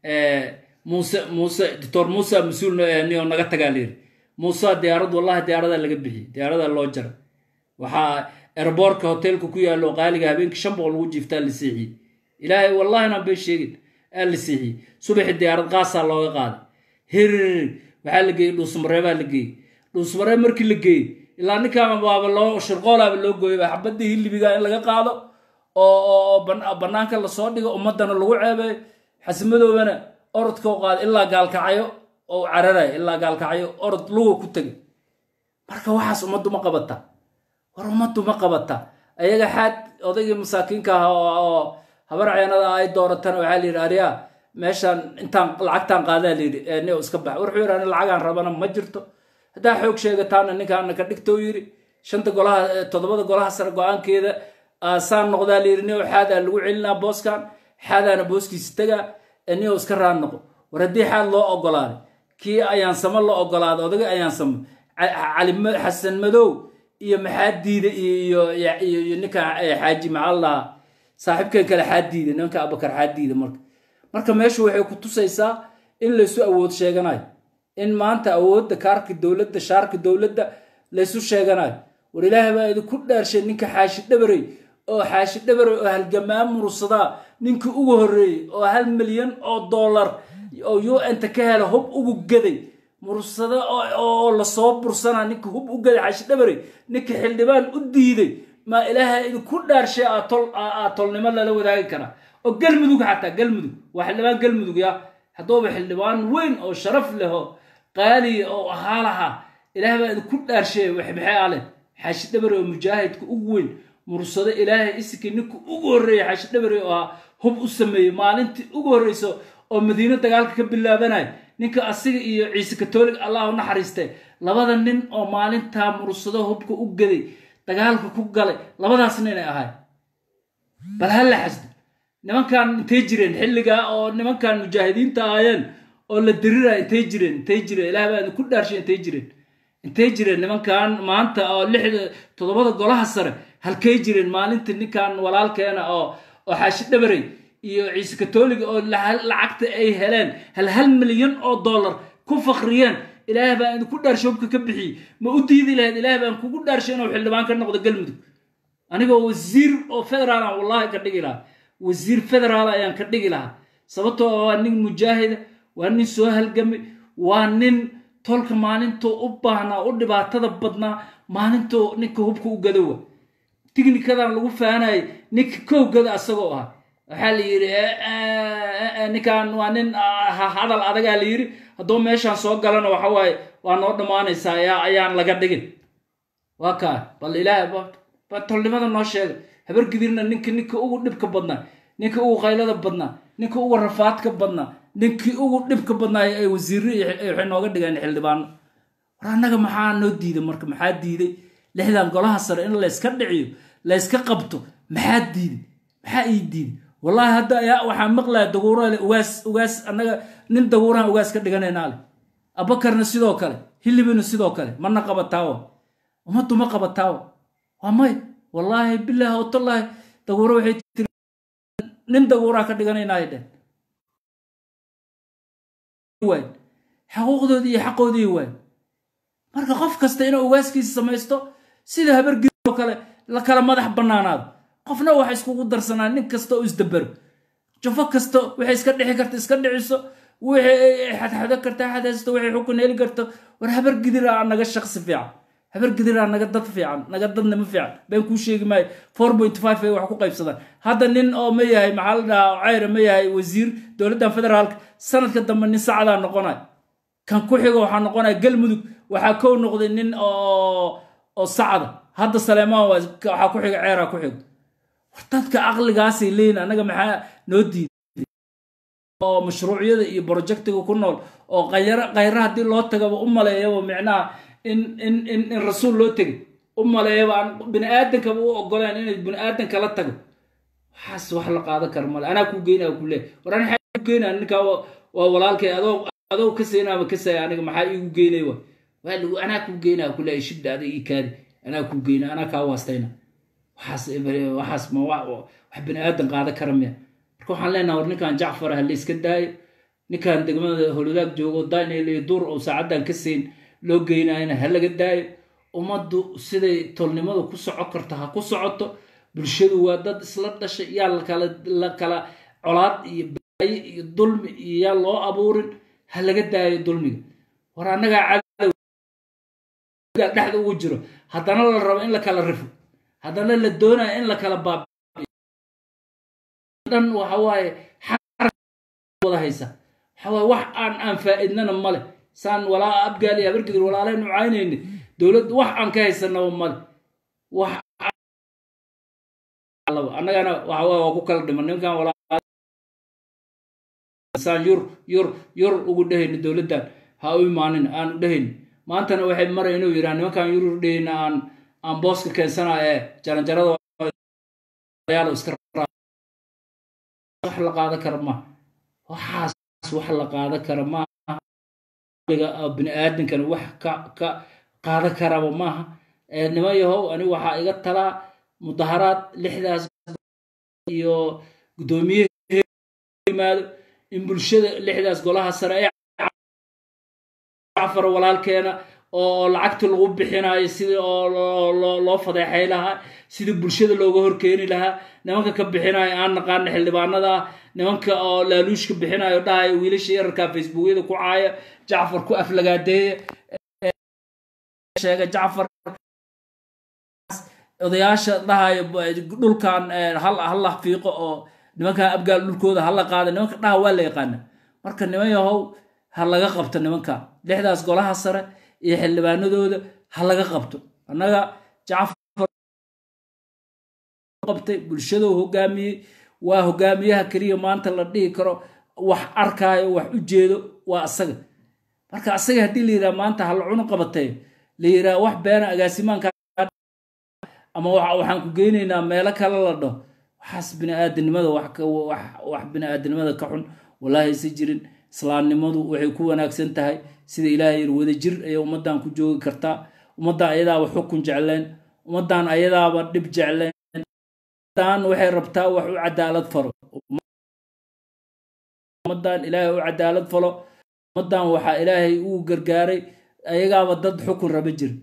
A: muuse muuse doctor muuse mas-uul niyo naga tagaa la yidhi muuse diyaarad wallahi diyaaradaa laga bixiyey diyaaradaa loo jara waxaa erboorka hoteelka ku yaallo qaaliga habeenkii shan boqol lagu jiiftaa la seexiyey ilaahay wallahina bay sheegin aa la seexiyey subaxi diyaarad qaasaa looga qaaday hirir waxaa la geeyey dhuusmareebaa la geeyey dhuusmareeb markii la geeyey ilaa ninkaan baaba loo shirqoolaaba loo gooyaba xabadii hilibiga in laga qaado oo bannaanka lasoo dhigo ummadana lagu ceebeeyo xasimadoobana orodka u qaada ilaa gaalkacyo oo cararaya ilaa gaalkacyo orod luga ku tegay marka waxaas ummaddu ma qabata war ummaddu ma qabata ayaga xaad odaygii masaakiinka ah oo habar ceenada ay dooratana waxaa la yidhi ariyaa meeshaan intaan lacagtaan qaadaa la yidhi ni iska bax wuxuu yidhi ani lacagaan rabana ma jirto haddaa xoog sheegataana ninkaana ka dhigta u yidhi shanta golaha toddobada golaha sare go-aankeeda saan noqdaa la yidhi nio xaadaa lagu celinaa booskan xaadaana booskiisa tegaa nio iska raan noqo war haddii xaad loo ogolaaday kii ayaansamo la ogolaaday odagii ayaansamo cali xasan madow iyo maxaa diida iyo ninka xaaji maxaa lahaa saaxiibkan kale xaa diida nimanka abakar xaa diida marka marka meeshu waxay ku tusaysaa in laysu awood sheeganayo in maanta awoodda kaarka dowladda shaarka dowladda laysu sheeganayo war ilaahay baa idinku dhaarshay ninka xaashi dhabarey oo xaashi dhabarey oo halgamaa mursadaa ninkii ugu horreeyey oo hal milyan oo dollar oo un-ta ka hela hub ugu gaday mursado oo lasoo bursanaa ninka hub u gaday xaashi dhabarey ninka xildhibaan u diiday maa ilaahay idinku dhaarshay aa tolnimo lala wadaagi karaa oo galmudug xataa galmudug waa xildhibaan galmudug ya hadduuba xildhibaan weyn oo sharaf leh oo qaaliya oo ahaa lahaa ilaahay baa idinku dhaarshay maxay aleh xaashi dhabare oo mujaahidka ugu weyn mursado ilaahay isinka ninka ugu horreeya xaashi dhabare oo ahaa hub u sameeyey maalintii ugu horreyso oo madiino dagaalka ka bilaabanaya ninka asiga iyo ciise katoolig allah u naxariistee labada nin oo maalintaa mursado hubka u gaday dagaalka ku galay labadaas ninay ahay bal ha la xasdo nimankan intay jireen xilligaa oo nimankan mujaahidiinta ahaayeen oo la diriraya intay jireen intay jireen ilaah baa idinku dhaarshay intay jireen intay jireen nimankan maanta oo lixda toddobada golaha sare halkay jireen maalintii ninkan walaalkeena oo oo xaashi dhabarey iyo ciise katoliga oo lacagta ay heleen hal hal milyan oo dollar ku fakriyeen ilaah baan idinku dhaarshay hubka ka bixiyey ma u diidi lahayd ilaah baan kugu dhaarshay inuu xildhibaan ka noqdo galmudug anigoo wasiir oo federaal aan wallahi ka dhigi lahaa wasiir federaal ayaan ka dhigi lahaa sababtoo waa nin mujaahida waa nin soo halgamay waa nin tolka maalintuu u baahnaa u dhibaatada badnaa maalintuu ninka hubka u gadowa tignikadan lagu faanayay ninka kow gada asagoo ah waxaa la yidhi ninkan waa nin hadal adagaa la yidhi hadduu meeshaan soo galana waxa waaye waa noo dhammaanaysaa ayaan laga dhigin waa kaa bal ilaahay tolnimada noo sheega habar gidirna ninka ninka ugu dhibka badnaa ninka ugu qaylada badnaa ninka ugu rafaadka badnaa ninkii ugu dhibka badnaa ay wasiirre waxay nooga dhigeen xildhibaano war annaga maxaa noo diiday marka maxaa diiday lixdan golaha sare in layska dhiciyo layska qabto maxaa diiday maxaa ii diiday wallahi hadda ayaa waxaa maqlaya daguurale ugaas ugaas annaga nin daguurahan ugaas ka dhiganaynaa leh abakarna sidoo kale hilibina sidoo kale mana qabataawa ummaddu ma qabataawa waa may wallaahi bilaahi watallahi daguuro waxay tiri nin daguuraa ka dhiganaynaa dheh waay xaquuqdoodii iyo xaqoodii waay marka qof kasta inuu ugaaskiisa samaysto sida habargid oo kale la kala madax bannaanaado qofna waxa iskugu darsanaa nin kasta oo isdabero jafo kasta waxay iska dhixi karta iska dhiciso wixii xadxado karta xadaysto waxay xukun heli karto war habargidiraa naga shaqsi fiican habargidiraa naga dad fiican naga dadnimo fiican been kuu sheegi maayo four point five ay wax ku qaybsadaan hadda nin oo ma yahay maxaa la dhahaa ceyre ma yahay wasiir dowladdan federaalka sanadka dambe nin sacadaa noqonay kan ku xigo waxaa noqonaya galmudug waxaa kow noqday nin oo oo sacda hadda saleemaan waxaa ku xiga ceeraa ku xigo war dadka caqligaasay leeyihin annaga maxaa noo diiday oo mashruucyada iyo projectiga ku nool oo qayra qayra haddii loo tagaba u maleeyaba micnaha in in in in rasuul loo tegay u maleeyaba aan bini aadankaba u ogoleen inay bini aadanka la tago waxaas wax la qaadan kara male anaa kuu geynaa ku leey war ani maxaa igu geynaa ninkaa waa waa walaalkay adoo adoo ka saynaama ka saya aniga maxaa iigu geynay wa waa lagu anaa kuu geynaa ku leey shibda ada ii kaadi anaa kuu geynaa anaa kaa waastayna waxaas waxaas ma wa- wax bini aadan qaadan kara miya marka waxaan leenaha war ninkan jacfar ha la iska daayo ninkan degmada holodaag joogo daynayl iyo duur oo saacaddan ka siin loo geynayana ha laga daayo ummaddu siday tolnimadu ku soco karto ha ku socoto bulshadu waa dad isla dhashay yaa lakala la kala colaad iyo baayo iyo dulmi iyo yaa loo abuurin ha laga daayo dulmiga war annagaa cadow dhexda ugu jiro haddana la rabo in la kala rifo haddana la doonayo in la kala baab dhan waxa waaye wada haysa waxa waaye wax aan aan faa'iidnana male saan walaa abgaal iyo habargidir walaalaynu caynayni dowladda wax aan ka haysanaba male wax annagana waxa waaye waa ku kala dhiman ninkan walaasan yur yur yur ugu dhehayni dowladdan ha u imaanin aan u dhehayni maantana waxay maray inuu yidhaha nimankan yur yur dhehayna aan aan booska keensana ee jaranjarada iska wax la qaadan kara maaha waxaas wax la qaadan kara maaha bini aadankana wax ka ka qaadan karaba maaha niman yahow ani waxaa iga talaa mudaharaad lixdaas iyo guddoomiye yimaado in bulshada lixdaas golaha sare ee jacfar walaalkeena oo lacagta lagu bixinayo sidii oo loo fadeexay lahaa sidii bulshada looga horkeeni lahaa nimanka ka bixinayo aan naqaana xildhibaanada ah nimanka oo laaluushka bixinayo dhahayo wiilasha yararka facebookyada ku caaya jacfar ku aflagaadeeya sheega jacfar odayaasha dhahayo dhulkan halla fiiqo oo nimankan abgaal dhulkooda hala qaada nimanka dhaha waa la yaqaana marka niman yahow ha laga qabto nimanka lixdaas golaha sare iyo xildhibaanadooda ha laga qabto annaga jacfar qabtay bulshadou hogaamiyey waa hogaamiyaha keliya maanta la dhihi karo wax arkaayo wax u jeedo waa asaga marka asaga haddii la yidhaha maanta ha la cunu qabatay la yidhaha wax beena agaasimaanka ama waxaan ku geynaynaa meelo kale la dhaho waxaas biniaadanimada wax biniaadanimada ka xun wallaahi si jirin islaamnimadu waxay ku wanaagsan tahay sida ilaahay yir wada jir ayay ummaddan ku joogi kartaa ummaddan ayadaaba xukun jecleen ummaddan ayadaaba dhib jecleen ummaddan waxay rabtaa wax u cadaalad falo ummaddan ilaahay u cadaalad falo ummaddan waxaa ilaahay uu gargaaray ayagaaba dad xukun raba jir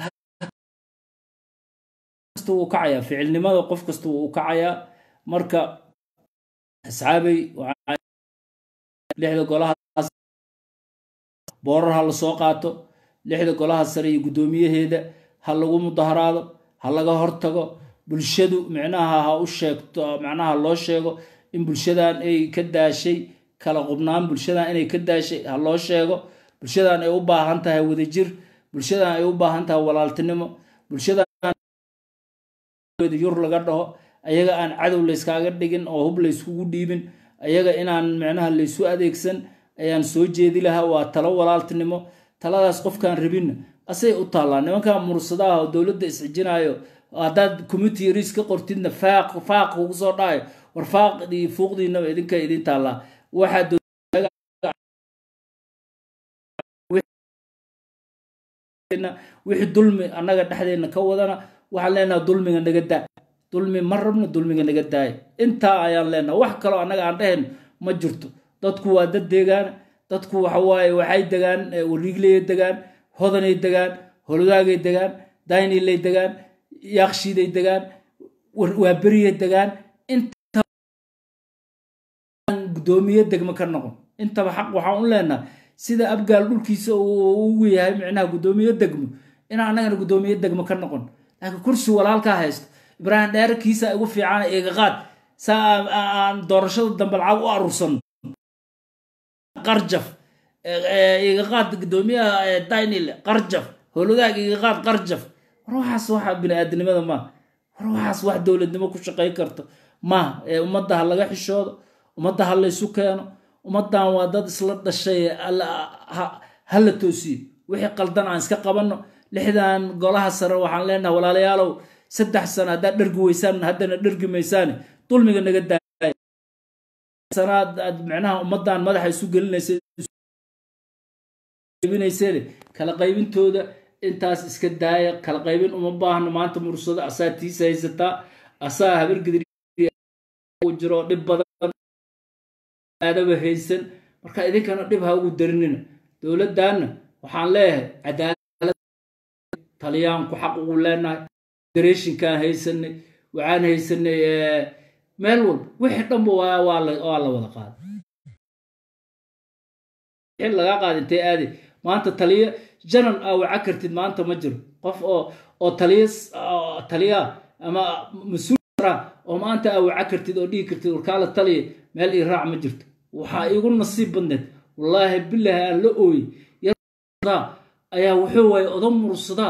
A: wuu kacayaa ficilnimada qof kasta wuu kacayaa marka asxaabay lixda golahaas boorar ha la soo qaato lixda golaha sare iyo guddoomiyaheeda ha lagu mudaharaado ha laga hortago bulshadu micnaha ha u sheegto macnaha loo sheego in bulshadan ay ka daashay kala qubnaan bulshadan inay ka daashay ha loo sheego bulshadan ay u baahan tahay wadajir bulshadan ay u baahan tahay walaaltinimo bulshadan yur laga dhaho ayaga aan cadow layskaaga dhigin oo hub layskugu dhiibin ayaga inaan micnaha laysu adeegsan ayaan soo jeedi lahaa waa talo walaaltinimo taladaas qofkaan rabinna asay u taallaa nimankan mursadaha oo dowladda isxijinayo haddaad community yaris ka qortidna faaq faaq ugu soo dhacayo war faaqdii fuuqdiinaba idinka idin taallaa waxaa wixii dulmi annaga dhexdeena ka wadana waxaan leenaha dulmiga naga daa dulmi ma rabno dulmiga naga daaya intaa ayaan leenaha wax kaloo annaga aan dhehayno ma jirto dadku waa dad deegaana dadku waxawaaye waxay degaan wariigleyay degaan hodanay degaan holodaagay degaan daynilay degaan yaakshiiday degaan waa beriyay degaan inta guddoomiye degmo ka noqon intaba xaq waxaan u leenaha sida abgaal dhulkiisa ugu yahay micnaha guddoomiye degmo inaan annagana guddoomiye degmo ka noqon laakiin kursi walaalkaa haysto ibraahim dheerkiisa igu fiican iga qaad saa aan doorashada dambe lacag u aruursano qarjaf iga qaad guddoomiyaha daynil qarjaf holodaag iga qaad qarjaf war waxaas waxa bini-aadinimada maaha war waxaas wax dowladnimo ku shaqayn karto maaha ee ummadda ha laga xishoodo ummadda ha laysu keeno ummaddan waa dad isla dhashay ha la toosiyo wixii qaldan aan iska qabanno lixdan golaha sare waxaan leenahay walaalayaalow saddex sano haddaad dhergi weysaan haddana dhergi maysaane dulmiga naga daaya sanaad aad micnaha ummaddan madaxa isu gelinaysaybinayseen kala qaybintooda intaas iska daaya kala qaybin uma baahno maanta mursado asaa tiisa haysataa asaa habargidir jiro dhib badan aadaba haysan marka idinkana dhib ha ugu darinina dowladdanna waxaan leeyahay cadaalad talyaanku xaq ugu leenahay federeeshinkaan haysanay waxaan haysanay meel walba wixii dhanba waa la wada qaaday wixii lagaa qaada intay aadi maanta taliya janal aa waca kartid maanta ma jiro qof oo oo taliya taliya ama mas-uul oo maanta aa waca kartid oo dhigi kartid warkaala taliya meel ii raac ma jirto waxaa iigu nasiib badneed wallaahi bilaahi aan la ooyey ayaa wuxuu waaye odan mursadaa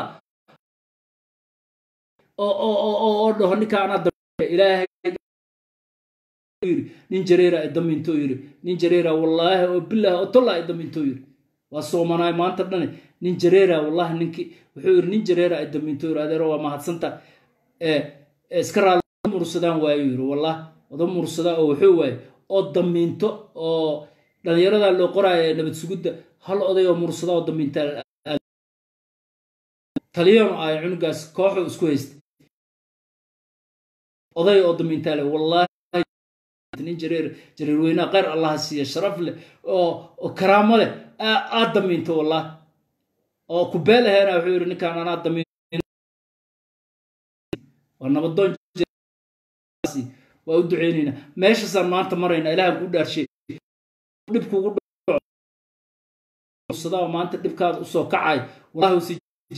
A: oo dhaho ninka anaa ilaahay yiri nin jareera ay daminto yiri nin jareera wallaahi oo bilaahi oo tolla ay daminto yiri waa soomanaay maanta dhane nin jareera wallaahi ninki wuxuu yiri nin jareera ay daminto yiri adeero waa mahadsanta iska raali mursadaan waayo yiri wallaahi odan mursadaa oo wuxuu waaye oo damiinto oo dhalinyarada loo qoraayo nabad sugidda hal oday oo mursada oo damiinta taliyanu ay cunugaas kooxu isku haysta oday oo damiintaale wallaahi nin jareer jareer weynaa kheyr allaha siiya sharaf leh oo oo karaamo leh aad damiinto wallaahi oo ku beel aheena wuxuu yidhi ninkaan anaa damiin waa nabadoon waa u duceynaynaa meeshaasaan maanta maraynaa ilahan ku dhaarshay dhibkuugu dhasadaa maanta dhibkaada usoo kacay wallahi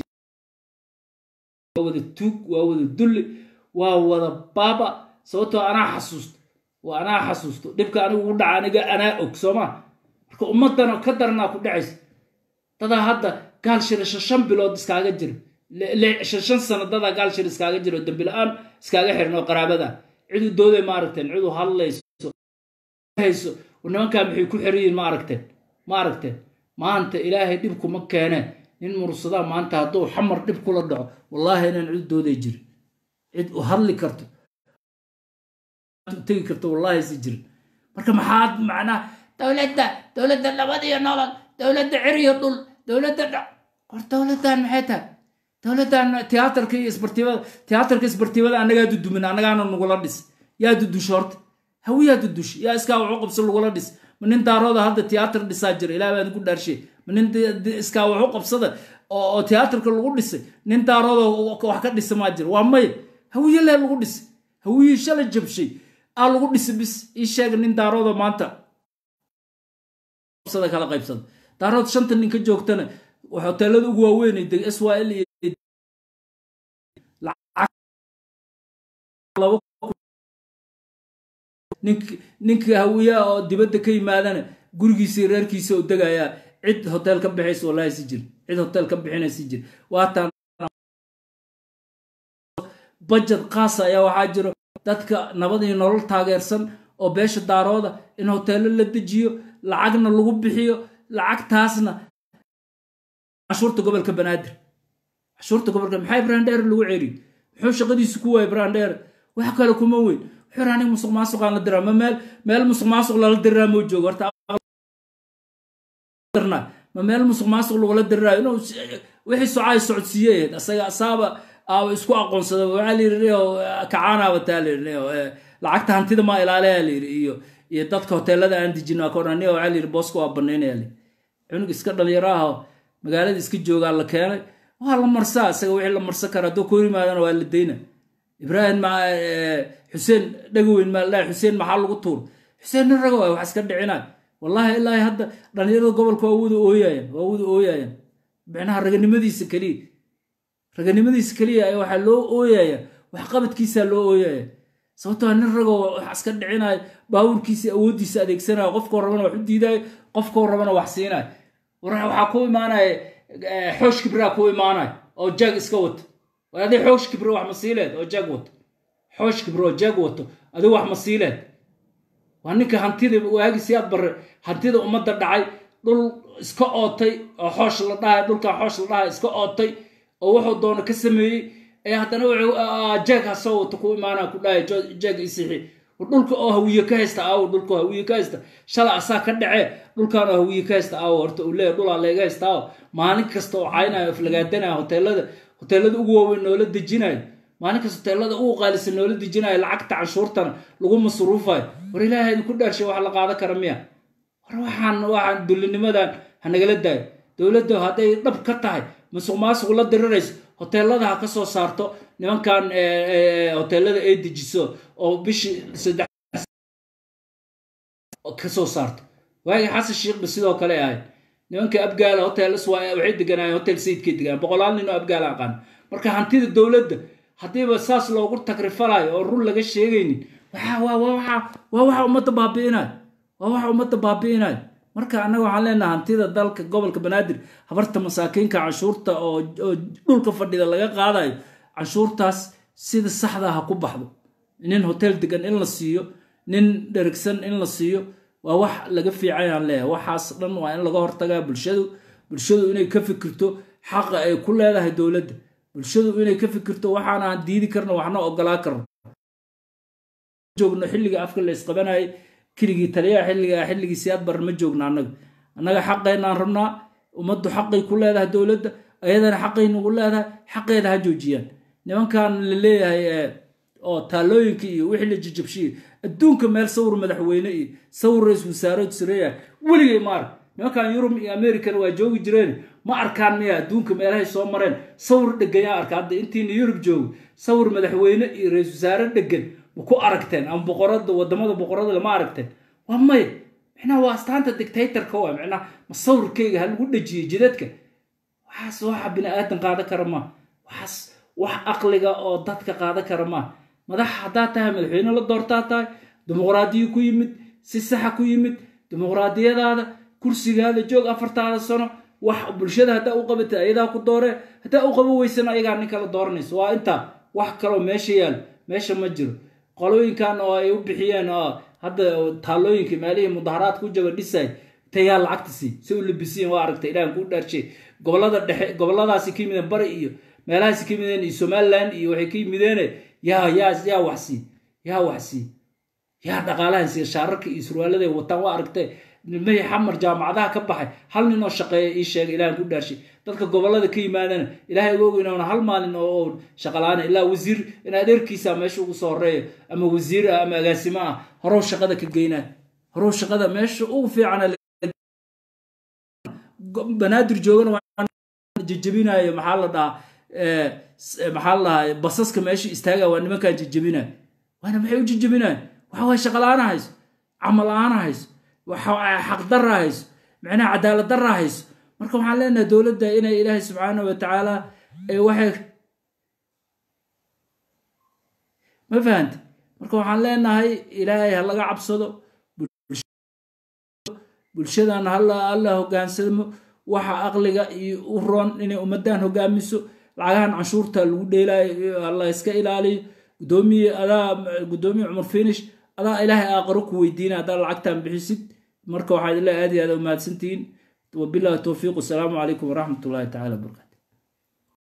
A: waa wada tuug waa wada dulli waa wada baaba sababtoo anaa xasuusto waa anaa xasuusto dhibka anigu ugu dhaca aniga anaa og sooma marka ummaddan ka daranaa ku dhacaysa dadaa hadda gaal shirasho shan bilood iskaaga jira shan sano dadaa gaal shir iskaaga jira oo dambi la-aan iskaaga xiran oo qaraabada cidu dooday ma aragteen cidu hadlayso hayso nimankaa maxay ku xiriyiin ma aragteen ma aragteen maanta ilaahay dhibkuma keeneen nin mursadaa maanta hadduu xamar dhib kula dhaco wallaahi inaan cid dooday jirin cid u hadli karto tegi karto wallaahi si jirin marka maxaad macnaa dowladda dowladda nabad iyo nolol dowladda ciriyo dhul dowladda dha war dowladdan maxay tahay dowladdan tiyaatarka iyo isbartiibada tiyaatarka isbartiibada annagaa dudumin annagaana nagula dhis yaa dudusha horta hawiyaa dudush yaa iskaa waxu qabso lagula dhis ma nin daarooda hadda tiyaatar dhisaa jira ilaah baan ku dhaarshay ma nin iskaa waxu qabsada oo tiyaatarka lagu dhisay nin daarooda wax ka dhisa maa jira waa maya hawiye lee lagu dhisay hawiye shala jabshay aa lagu dhisay bis ii sheega nin daarooda maanta kala qaybsada daarood shanta nin ka joogtana hoteelada ugu waaweynay deg swl iyo ninka hawiyaa oo dibadda ka yimaadana gurigiisa reerkiisa oo degayaa cid hotel ka bixaysa wallahi si jir cid hotel ka bixinay si jir waataan bajad qaasa ayaa waxaa jiro dadka nabad iyo nolol taageersan oo beesha daarooda in hoteelo la dejiyo lacagna lagu bixiyo lacagtaasna cashuurta gobolka banaadir cashuurta gobolka maxaa brandheer lagu celiyo muxuu shaqadiisu ku waayay brandheer wax kale kuma weyn wuxuu aniga musuq maasuqaan la diraa ma meel meel musuq maasuq lala diraa moo joogo horta ma meel musuq maasuq lagula diraayo inuu wixii socaay socodsiiyeed asaga asaaba aaba isku aqoonsada waxaa la yidhi kacaanaaba taa la yidhi lacagta hantida maa ilaaleyaa la yidhi iyo iyo dadka hoteelada aan dejin waa korani waxaa la yidhi booska waa banaynaya la cunug iska dhalinyaro ah magaalada iska joogaa la keenay waa la marsaa isaga wixii la marsan kara hadduu kor yimaadana waa la dayna ibraahim xuseen dhagoweyn maa ladhahay xuseen maxaa lagu tuur xuseen nin rago wax iska dhicinay wallahi ilaahi hadda dhalinyarada gobolka waa wada ooyayan waa wada ooyayan micnaha raganimadiisa keliya raganimadiisa keliya ayaa waxaa loo ooyaya waxqabadkiisaa loo ooyaya sababtoo nin ragoo wax iska dhicinayo baawurkiisa awooddiisa adeegsanayo qofkoo rabana wax u diidayo qofkoo rabana wax siinayo waxaa ku imaanaya xoosh kibraa ku imaanaya oo jag iska wato adii xoosh kibro wax ma siileed oo jag wato xoosh kibro oo jag wato adigu wax ma siileed waa ninka hantida waagisi aad bare hantida ummadda dhacay dhul iska ootay oo xoosh la dhahay dhulkan xoosh la dhahay iska ootay oo wuxuu doono ka sameeyey ee haddana wuxuu jeeg hasoo wato ku imaana ku dhahay jeeg isixi dhulka oo hawiye ka haysta aawo dhulka oo hawiye ka haysta shala asaa ka dhacee dhulkan oo hawiye ka haysta aawo horta uu leeyahay dhulaa leega haysta aawo maalin kasta oo caynayo aflagaadanaya hoteelada hoteelada ugu waaweyn noola dejinayo maalin kasta hoteelada ugu qaalisan noola dejinayo lacagta canshuurtana lagu masruufayo war ilaahay idinku dhaarshay wax la qaadan kara miya war waxaan waxaan dullinimadan ha nagala daayo dowladda hadday dhab ka tahay masuq maasuq la dirirayso hoteelada ha ka soo saarto nimankan hoteelada ay dejiso oo bishii saddex ka soo saarto waagii xasan sheekhba sidoo kale ahayd nimanka abgaala hoteelas waxay deganaayeen hotel sayidkay deganaayen boqolaal nin oo abgaala aqaan marka hantida dowladda haddiiba saas loogu tagrifalayo oo run laga sheegaynin waa waxa ummadda baabi'inayo waa waxa ummadda baabi'inayo marka annaga waxaan leenaha hantida dalka gobolka banaadir habarta masaakiinka canshuurta oo dhulka fadhida laga qaadayo canshuurtaas sida saxda ha ku baxdo nin hotel degan in la siiyo nin dherigsan in la siiyo waa wax laga fiicayaan leeyahay waxaas dhan waa in laga hortagaa bulshadu bulshadu inay ka fikirto xaqa ay ku leedahay dowladda bulshadu inay ka fikirto waxaan aan diidi karno waxna ogolaa karno joogno xilliga afka la isqabanayay keligii taliyaha xilliga xilligii siyaad bar ma joogno annaga annaga xaqaynaan rabnaa ummaddu xaqay ku leedahay dowladda ayadana xaqay nagu leedahay xaqeeda ha joojiyaan nimankan la leeyahay oo taalooyinka iyo wixii la jijabshiye adduunka meel sawir madaxweyne iyo sawir ra-isul wasaare sareeya weligay ma ark nimankan yurub iyo americana waa joogi jireen ma arkaan miya adduunka meelahay soo mareen sawir dheganyaa arka hadda intiina yurub joogo sawir madaxweyne iyo ra-isul wasaare dhegan ma ku aragteen ama boqorada wadamada boqorada lama aragteen waa maya micnaha waa astaanta dictatorka waa micnaha ma sawirkayga ha lagu dhejiyey jidadka waxaas waxa bini aadan qaadan kara ma waxaas wax aqliga oo dadka qaadan kara ma madax haddaa tahay madaxweyne la doortaa tahay dimuqraadiyo ku yimid si saxa ku yimid dimuqraadiyadaada kursigaada joog afartaada sano wax bulshada haddaa u qabatay ayadaa ku dooree haddaa u qabo weysana ayagaa nin kala dooranayso waa intaa wax kaloo meesha yaal meesha ma jiro qolooyinkan oo ay u bixiyeen oo hadda taalooyinka meelihii mudaharaadka u jaba dhisay tayaa lacagta sii si u labisiyen waa aragtay ilahan kuu dhaarshay gobolada dhexe goboladaasi ka yimideen bari iyo meelahaasi ka yimideen iyo somaliland iyo waxay ka yimideene yaa yaa yaa waxsii yaa waxsii yaa dhaqaalahan siiya shaararka iyo surwaaladay wataan waa aragtee nimahii xamar jaamacadaha ka baxay hal nin oo shaqeeya ii sheegay ilahan ku dhaarshay dadka gobolada ka yimaadana ilaahay uga og inaana hal maalin oo shaqalaana ilaa wasiir in adeerkiisa meesha ugu soo horeeyo ama wasiir ah ama agaasimo ah horow shaqada ka geynaa horow shaqada meesha ugu fiicana banaadir joogana jejebinayo maxaa la dhahaa maxaa la dhahaa basaska meesha istaaga waa nimankaan jejebinayo waana maxay u jejebinayo waxa waye shaqala-aana hayso camal la-aana hayso xaqdarra hayso micnaha cadaalad darra hayso marka waxaan leenahay dowladda inay ilaahay subxaana wa tacaala waxay ma fahanta marka waxaan leenahay ilaahay ha laga cabsado bulshadan hala hogaansamo waxa aqliga iyo u roon inay ummadan hogaamiso lacagahan canshuurta lagu dheelaayo la iska ilaaliyo gudoomiye adaa gudoomiye cumar finish adaa ilaahay aaqaro ku weydiina haddaa lacagtan bixisid marka waxaa idinle aad iyo aad umahadsantihiin wabillahi towfiiq wasalaamu calaykum waraxmat ullahi tacala wabarakatu